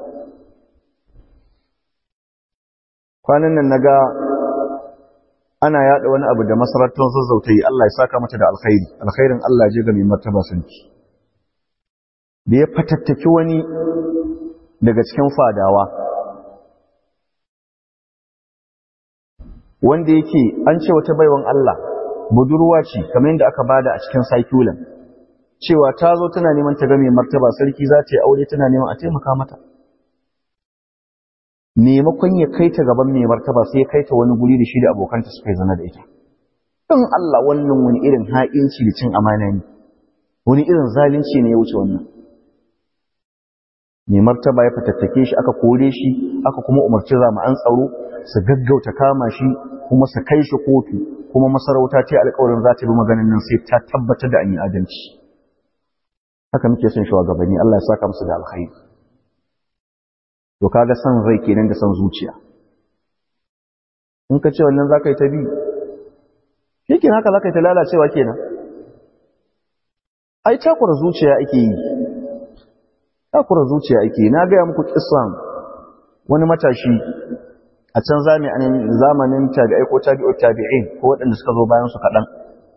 Speaker 1: kwanan nan naga ana yada wani abu da masarautar zazzautai Allah ya saka mata da alkhairi alkhairin Allah je ga mai martaba sarki da ya fatattaki wani daga cikin fadawa wanda yake an ce wata baiwan Allah budurwa ce kamar yadda aka bada a cikin saikulan cewa ta zo tana neman ta ga mai martaba sarki za ta yi aure tana neman a taimaka mata maimakon ya kai ta gaban mai martaba sai ya kai ta wani guri da shi da abokanta suka yi zana da ita don Allah wannan wani irin ha'inci da cin amana ne wani irin zalunci ne ya wuce wannan mai martaba ya fatattake shi aka kore shi aka kuma umarci an tsaro su gaggauta kama shi kuma su kai shi kotu kuma masarauta ce alƙawarin za ta bi maganin nan sai ta tabbatar da an yi adalci haka muke son shugabanni Allah ya saka musu da alkhairi to kaga san rai kenan da san zuciya in ka ce wannan zaka yi ta bi shikin haka zaka yi ta lalacewa kenan ai takura zuciya ake yi takura zuciya ake yi na gaya muku kissan wani matashi a can zamanin tabi'ai ko tabi'o tabi'in ko waɗanda suka zo bayan su kaɗan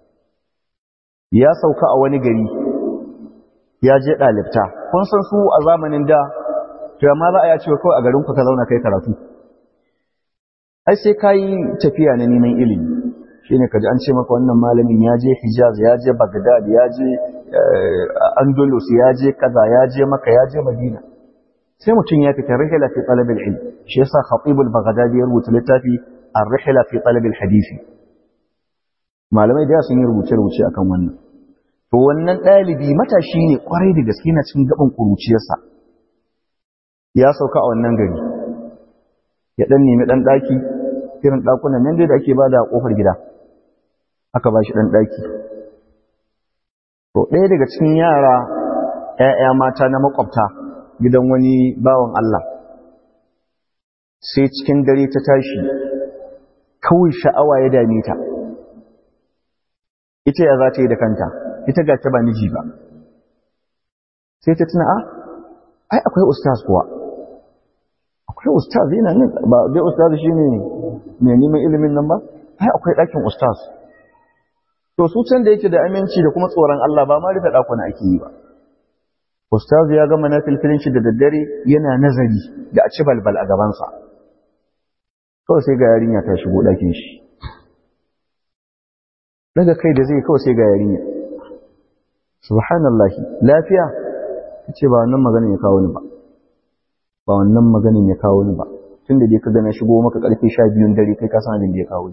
Speaker 1: ya sauka a wani gari ya je ɗalibta kun san su a zamanin da to amma za a ya cewa kawai a garin ku ka zauna kai karatu ai sai ka yi tafiya na neman ilimi shine kaji an ce maka wannan malamin ya je hijaz ya je bagdad ya je andalus ya je kaza ya je maka ya je madina sai mutum ya fita rihla fi talab al-ilm shi yasa khatib al-baghdadi ya rubuta littafi ar-rihla fi talab al-hadisi malamai da sun yi rubuce rubuce akan wannan to wannan dalibi matashi ne kwarai da gaske na cikin gaban kuruciyarsa ya sauka a wannan gari ya dan nemi dan daki irin dakunan nan da ake bada a kofar gida aka bashi dan daki to ɗaya daga cikin yara ƴaƴa mata na makwabta gidan wani bawan Allah sai cikin dare ta tashi kawai sha'awa ya dame ta ita ya za ta yi da kanta ita ga ta ba miji ba sai ta tuna a ai akwai ustaz kuwa akwai ustaz yana nan ba dai ustaz shi ne mai neman ilimin nan ba ai akwai ɗakin ustaz to su can da yake da aminci da kuma tsoron Allah ba ma rufe ɗakuna ake yi ba Ustazu ya gama na filfilin shi da daddare yana nazari da a ci balbal a gabansa. Kawai sai ga yarinya ta shigo ɗakin shi. Daga kai da zai kawai sai ga yarinya. Subhanallah, lafiya? Ta ce ba wannan maganin ya kawo ni ba. Ba wannan maganin ya kawo ni ba. Tun da dai ka gana shigo maka ƙarfe sha biyun dare kai ka san abin da ya kawo ni.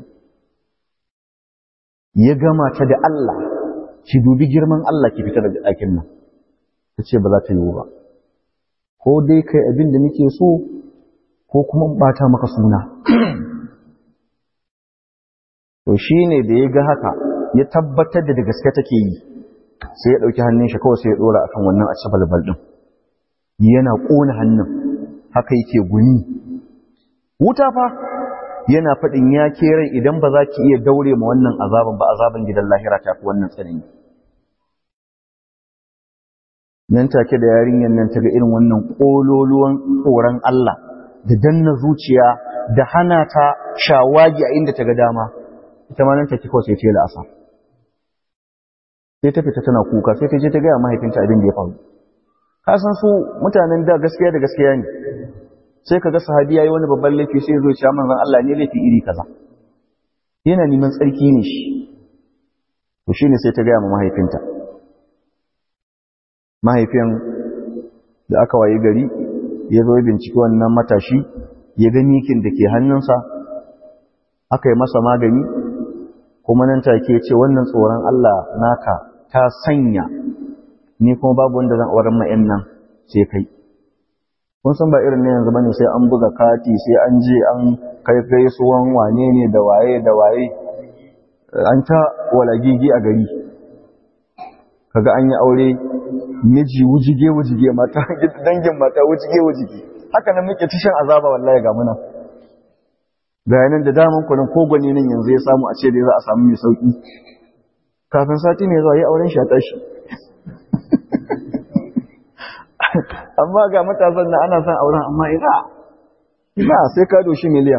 Speaker 1: Ya gama ta da Allah, ki dubi girman Allah ki fita daga ɗakin nan. ta ce ba za ta yiwu ba ko dai kai abin da nake so ko kuma bata maka suna to shi ne da ya ga haka ya tabbatar da da gaske take yi sai ya ɗauki hannun shi kawai sai ya ɗora akan wannan a ci balbal ɗin yana ƙona hannun haka yake guni wuta fa yana faɗin ya rai idan ba za ki iya daure ma wannan azaban ba azaban gidan lahira ta fi wannan tsanani nan take da yarinyar nan ta ga irin wannan ƙololuwan tsoron Allah da danna zuciya da hana ta shawagi a inda ta ga dama ita ma nan take kawai sai ta yi la'asa sai ta fita tana kuka sai ta je ta gaya mahaifinta abin da ya faru ka san su mutanen da gaskiya da gaskiya ne sai ka ga sahabi yayi wani babban laifi sai zo ya manzon Allah ne laifi iri kaza yana neman tsarki ne shi to shine sai ta gaya ma mahaifinta mahaifin da aka waye gari ya zo binciki wannan matashi ya ga mikin da ke hannunsa aka yi masa magani kuma nan take ce wannan tsoron Allah naka ta sanya ni kuma babu wanda zan auren ma'yan nan sai kai kun san ba irin na yanzu bane sai an buga kati sai an je an kai gaisuwan wane ne da waye da waye an ta walagigi a gari kaga an yi aure miji wujige wujige mata dangin mata wujige wujige haka nan muke tishin azaba wallahi ga muna ga yanan da daman kunan ko gwani nan yanzu ya samu a ce dai za a samu mai sauki kafin sati mai zuwa yi auren shi a tashi amma ga matasan na ana son auren amma ina ina sai ka doshi miliyan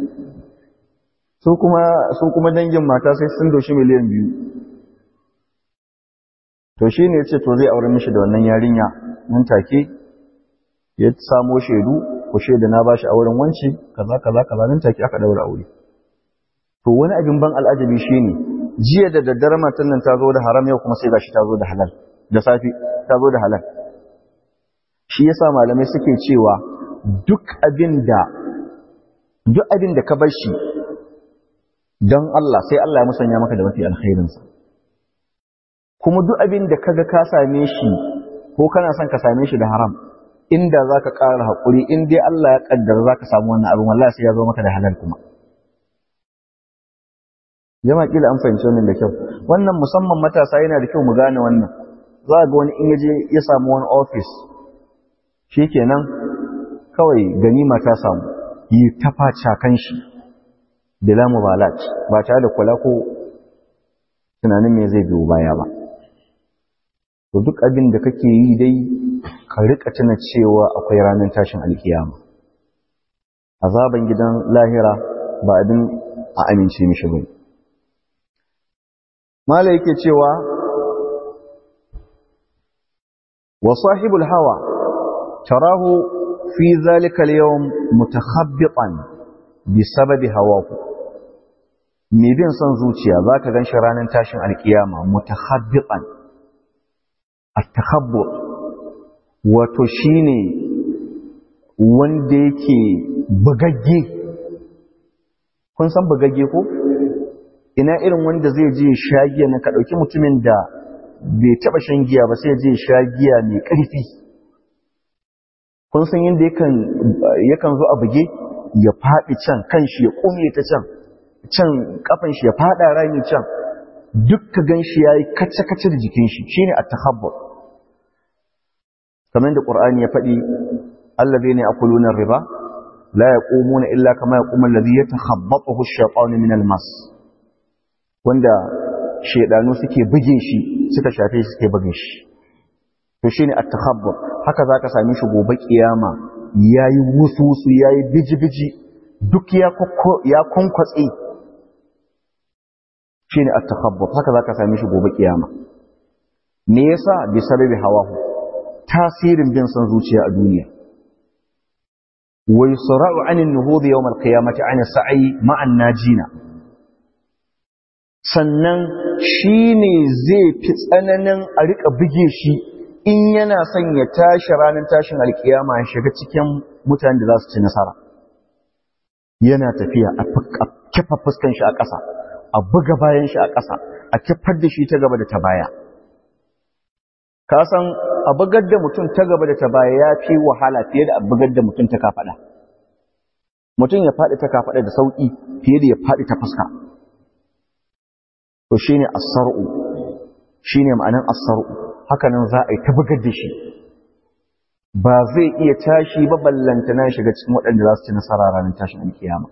Speaker 1: su kuma su kuma dangin mata sai sun doshi miliyan biyu to shi ne ce to zai aure mishi da wannan yarinya nan take ya samo shaidu ku shaida na bashi auren wanci kaza kaza kaza nan take aka daura aure to wani abin ban al'ajabi shine jiya da daddare matan nan ta zo da haram yau kuma sai gashi ta zo da halal da safi ta zo da halal shi yasa malamai suke cewa duk abin da duk abin da ka bar shi don Allah sai Allah ya musanya maka da mafi alkhairinsa kuma duk abin da kaga ka same shi ko kana son ka same shi da haram inda za ka ƙara haƙuri in dai Allah ya ƙaddara za ka samu wannan abin wallahi sai ya zo maka da halal kuma jama'a kila an fahimci wannan da kyau wannan musamman matasa yana da kyau mu gane wannan za ga wani in yaje ya samu wani office shikenan kawai ganima ta samu yi ta faca kan shi bila mubalat ba tare da kula ko tunanin me zai biyo baya ba to duk abin da kake yi dai ka rika tuna cewa akwai ranar tashin alkiyama azaban gidan lahira ba abin a amince mishi bane mala yake cewa wa sahibul hawa tarahu fi zalika al-yawm mutakhabbitan bi sababi hawahu me bin son zuciya zaka ganshi ranar tashin alkiyama mutakhabbitan at-takhabbur wato shine wanda yake bugagge kun san bugagge ko ina irin wanda zai je shagiya na ka dauki mutumin da bai taba shan giya ba sai je shagiya mai karfi kun san yadda yakan yakan zo a buge ya faɗi can kan shi ya kume ta can can kafan shi ya faɗa rami can duk ka gan shi yayi kace kace da jikin shi shine at-takhabbur kamar da qur'ani ya faɗi alladhina yaquluna riba la yaqumuna illa kama yaqumu alladhi yatakhabbathu ash-shaytanu min al-mas wanda shedanu suke buge shi suka shafe shi suke buge shi to shine at-takhabbur haka zaka same shi gobe kiyama yayi wususu yayi biji-biji duk ya ya konkwatse shine at-takhabbur haka zaka same shi gobe kiyama me yasa bi sababi hawahu tasirin bin son zuciya a duniya wa yusra'u 'ani an-nuhud yawm al-qiyamati 'ani sa'i ma'an najina sannan shine zai fi tsananin a rika buge shi in yana son ya tashi ranar tashin alkiyama ya shiga cikin mutanen da za su ci nasara yana tafiya a kifa fuskan shi a ƙasa a buga bayan shi a ƙasa a kifar da shi ta gaba da ta baya ka san a bugar da mutum ta gaba da ta baya ya fi wahala fiye da a bugar da mutum ta kafaɗa mutum ya faɗi ta kafaɗa da sauƙi fiye da ya faɗi ta fuska to shine as-sar'u shine ma'anan as-sar'u haka nan za a yi ta bugar da shi ba zai iya tashi ba ballanta na shiga cikin waɗanda za su ci nasara ranar tashin alkiyama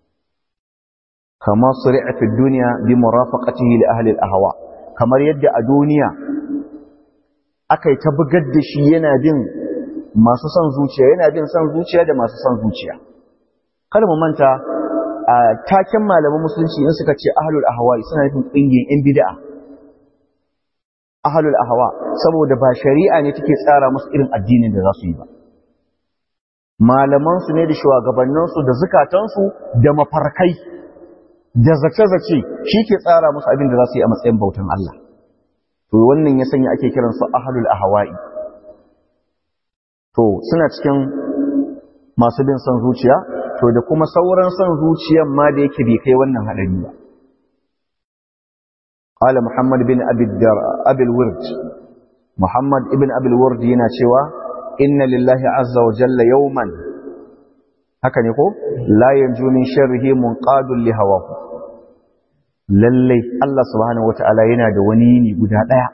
Speaker 1: kama suri'a fi duniya bi murafaqatihi li ahli al-ahwa kamar yadda a duniya aka yi ta bugar da shi yana bin masu son zuciya yana bin son zuciya da masu son zuciya kada mu manta a taken malaman musulunci in suka ce ahlul ahwa suna nufin ƙungiyar yan bid'a ahlul ahwa saboda ba shari'a ne take tsara musu irin addinin da za su yi ba malaman su ne da shugabannin su da zukatan su da mafarkai da zace-zace shi ke tsara musu abin da za su yi a matsayin bautan Allah to wannan ya sanya ake kiran su ahlul ahwa'i to suna cikin masu bin son zuciya to da kuma sauran son zuciyan ma da yake bai kai wannan hadari ba قال محمد بن أبي, الدر... أبي الورد محمد ابن أبي الورد يناشوا إن لله عز وجل يوما هكذا يقول لا ينجو من شره منقاد لهواه lallai Allah subhanahu wata'ala yana da wani yini guda ɗaya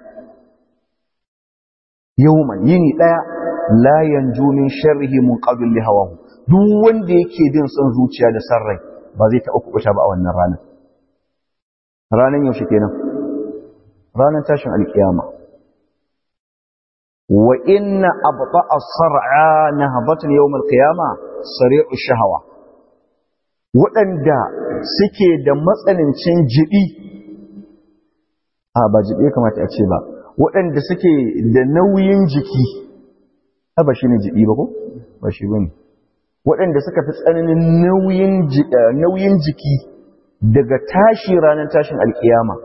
Speaker 1: yawman yini ɗaya la yanju min sharrihi munqadul li hawahu duk wanda yake bin son zuciya da sarrai ba zai taɓa kuɓuta ba a wannan ranar ranar yaushe kenan ranar tashin alkiyama wa inna abta as-sar'a nahbatan yawm al-qiyama sari'u shahawa waɗanda suke da matsanancin jibi a ba jibi kamata a ce ba waɗanda suke da nauyin jiki ba shi ne jibi ba ko ba shi bane waɗanda suka fi tsananin nauyin jiki daga tashi ranar tashin alkiyama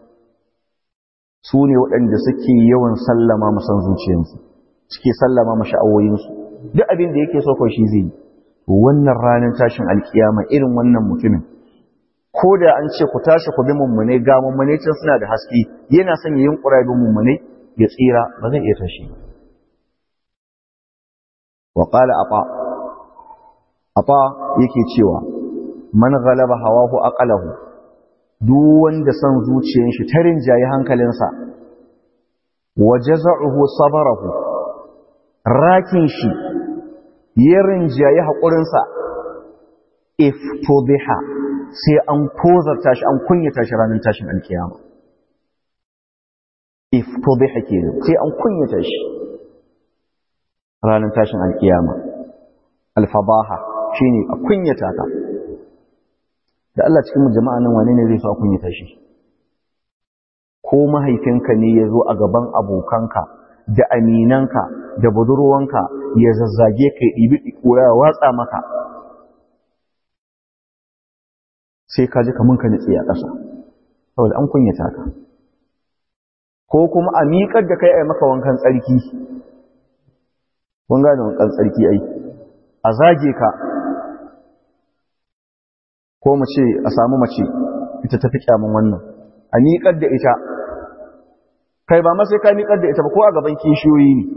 Speaker 1: su ne waɗanda suke yawan sallama masan zuciyarsu suke sallama masha'awoyinsu duk abin da yake so kawai shi zai yi wannan ranar tashin alkiyama irin wannan mutumin ko da an ce ku tashi ku bi mummune ga mummune can suna da haske yana son ya yunkura bi mummune ya tsira ba zai iya tashi wa qala ata ata yake cewa man ghalaba hawahu aqalahu duk wanda son zuciyar shi ta rinjaye hankalinsa wa jaza'uhu sabarahu rakin shi ya rinjaye haƙurinsa iftobiha sai an tozarta shi an kunyata shi ranar tashin alkiyama iftobiha ke sai an kunyata shi ranar tashin alkiyama alfabaha shine a kunyata ka da Allah cikin jama'a nan wane ne zai so a kunyata shi ko mahaifinka ne ya zo a gaban abokanka da aminanka da budurwanka ya zazzage ka ɗibi ƙura ya watsa maka sai ka ji kamun ka nitsi a ƙasa saboda an kunyata ka ko kuma a miƙar da kai a maka wankan tsarki kun gane wankan tsarki ai a zage ka ko mu ce a samu mace ita tafi kyamun wannan a miƙar da ita kai ba ma sai ka miƙar da ita ba ko a gaban kishiyoyi ne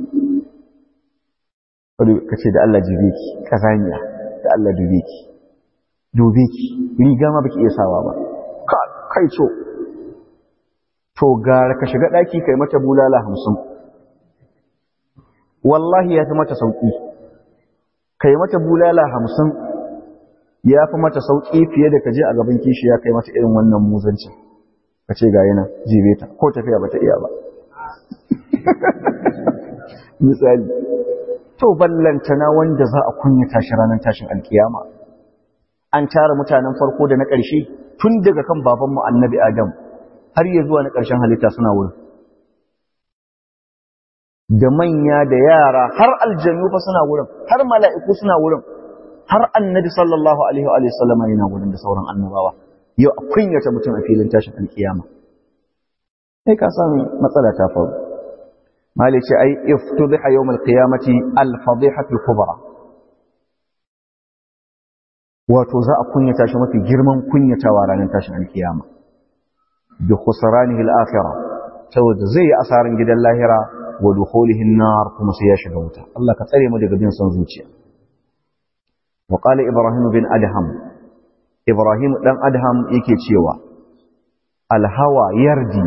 Speaker 1: ka ce da Allah jibe ki kazaniya da Allah dube ki dube ki riga ma baki iya sawa ba kai co to gara ka shiga ɗaki kai mata bulala hamsin wallahi ya fi mata sauƙi kai mata bulala hamsin ya fi mata sauƙi fiye da ka je a gaban kishi ya kai mata irin wannan muzancin ka ce ga yana jibe ta ko tafiya ba ta iya ba misali to ballantana wanda za a kunyata shi ranar tashin alkiyama an tara mutanen farko da na ƙarshe tun daga kan babanmu annabi adam har ya zuwa na ƙarshen halitta suna wurin da manya da yara har aljannu fa suna wurin har mala'iku suna wurin har annabi sallallahu alaihi wa sallama yana wurin da sauran annabawa yau a kunyata mutum a filin tashin alkiyama sai ka sami matsala ta faru mali ce ai iftudhiha yawm alqiyamati alfadihatu alkubra wato za a kunyata shi mafi girman kunyatawa ranar tashin alkiyama bi khusranihi alakhirah saboda zai yi asarin gidan lahira wa dukhulihi an-nar kuma sai ya shiga wuta Allah ka tsare mu daga bin son zuciya wa qala ibrahim bin adham ibrahim dan adham yake cewa alhawa yardi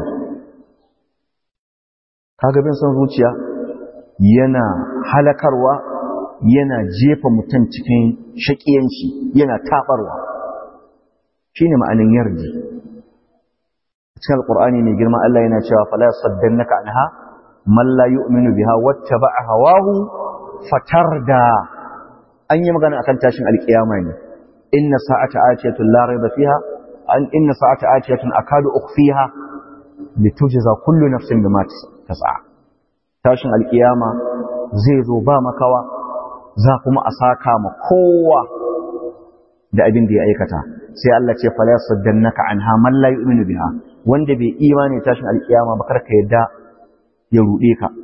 Speaker 1: kaga bin son zuciya yana halakarwa yana jefa mutum cikin shakiyanci yana tabarwa shine ma'anin yardi cikin alqur'ani mai girma Allah yana cewa fala yasaddannaka anha man la yu'minu biha wattaba'a hawahu fatarda an yi magana akan tashin alkiyama ne inna sa'ata atiyatun la rayba fiha an inna sa'ata atiyatun akadu ukhfiha litujza kullu nafsin bima tas'a tashin alkiyama zai zo ba makawa za kuma a saka ma kowa da abin da ya aikata sai Allah ce fala saddannaka anha man la yu'minu biha wanda bai imani tashin alkiyama ba karka yadda ya rude ka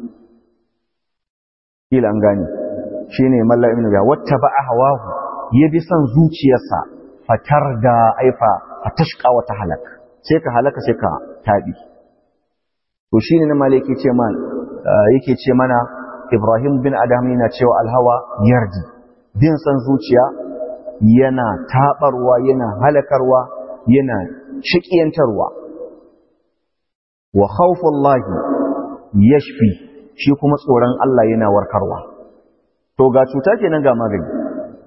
Speaker 1: kila an gane shine man la yu'minu biha wattaba hawahu ya bi son zuciyarsa fatar da aifa fatashqa wa tahalak sai ka halaka sai ka tabi to shine na malaki ce man yake ce mana Ibrahim bin Adam yana cewa alhawa yardi bin san zuciya yana tabarwa yana halakarwa yana shiƙiyantarwa wa khawfullahi yashfi shi kuma tsoron Allah yana warkarwa to ga cuta kenan ga magani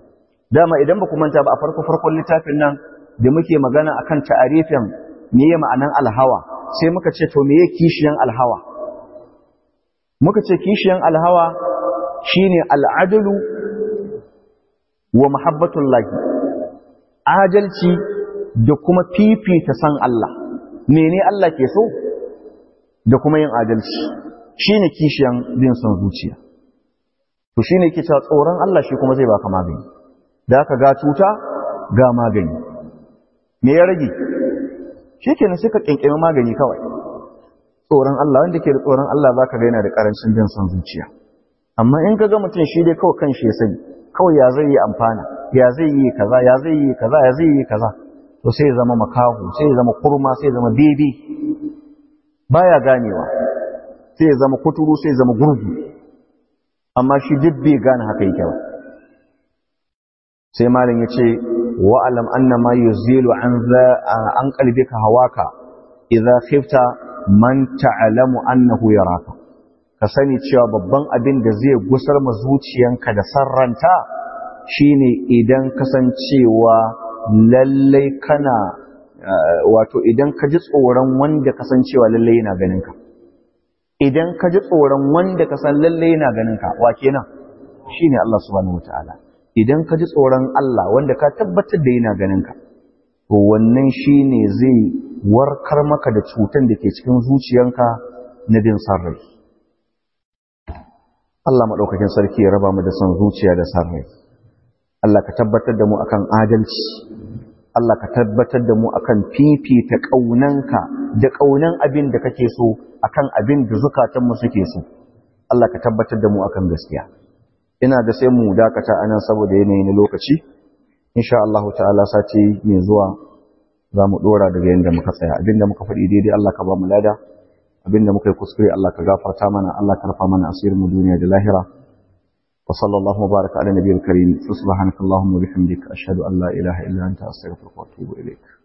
Speaker 1: dama idan ba ku manta ba a farko farkon littafin nan da muke magana akan ta'arifin meye ma'anan alhawa sai muka ce to meye kishiyan alhawa muka ce kishiyan alhawa shine al'adalu wa muhabbatul lahi adalci da kuma fifita san Allah mene Allah ke so da kuma yin adalci shine kishiyan bin son zuciya to shine yake cewa tsoron Allah shi kuma zai baka magani da aka ga cuta ga magani me ya rage shikenan sai ka kinkimi magani kawai tsoron Allah wanda ke da tsoron Allah zaka ga yana da karancin bin son zuciya amma in ka ga mutum shi dai kawai kan shi ya sani kawai ya zai yi amfana ya zai yi kaza ya zai yi kaza ya zai yi kaza to sai ya zama makahu sai ya zama kurma sai ya zama bebe baya ganewa sai ya zama kuturu sai ya zama gurgu amma shi duk bai gane haka yake ba sai malam ya ce wa alam anna ma yuzilu an za an qalbika hawaka idza khifta man ta'lamu annahu yaraka ka sani cewa babban abin da zai gusar ma zuciyanka da sarranta shine idan kasancewa lallai kana wato idan ka ji tsoron wanda kasancewa lallai yana ganin ka idan ka ji tsoron wanda ka san lallai yana ganin ka wa kenan shine Allah subhanahu wataala idan ka ji tsoron Allah wanda ka tabbatar da yana ganin ka to wannan shine zai warkar maka da cutan da ke cikin zuciyanka na bin sarrai Allah maɗaukakin sarki ya raba mu da son zuciya da sarrai Allah ka tabbatar da mu akan adalci Allah ka tabbatar da mu akan fifita ƙaunanka da ƙaunan abin da kake so akan abin da zukatanmu suke so Allah ka tabbatar da mu akan gaskiya ina da sai mu dakata anan saboda yanayi na lokaci insha Allah ta'ala sati mai zuwa za mu dora daga yanda muka tsaya abinda muka faɗi daidai Allah ka ba mu lada abinda muka yi kuskure Allah ka gafarta mana Allah ka rufa mana asirin mu duniya da lahira wa sallallahu baraka ala nabiyil karim subhanakallahumma wa bihamdika ashhadu an la ilaha illa anta astaghfiruka wa atubu ilaik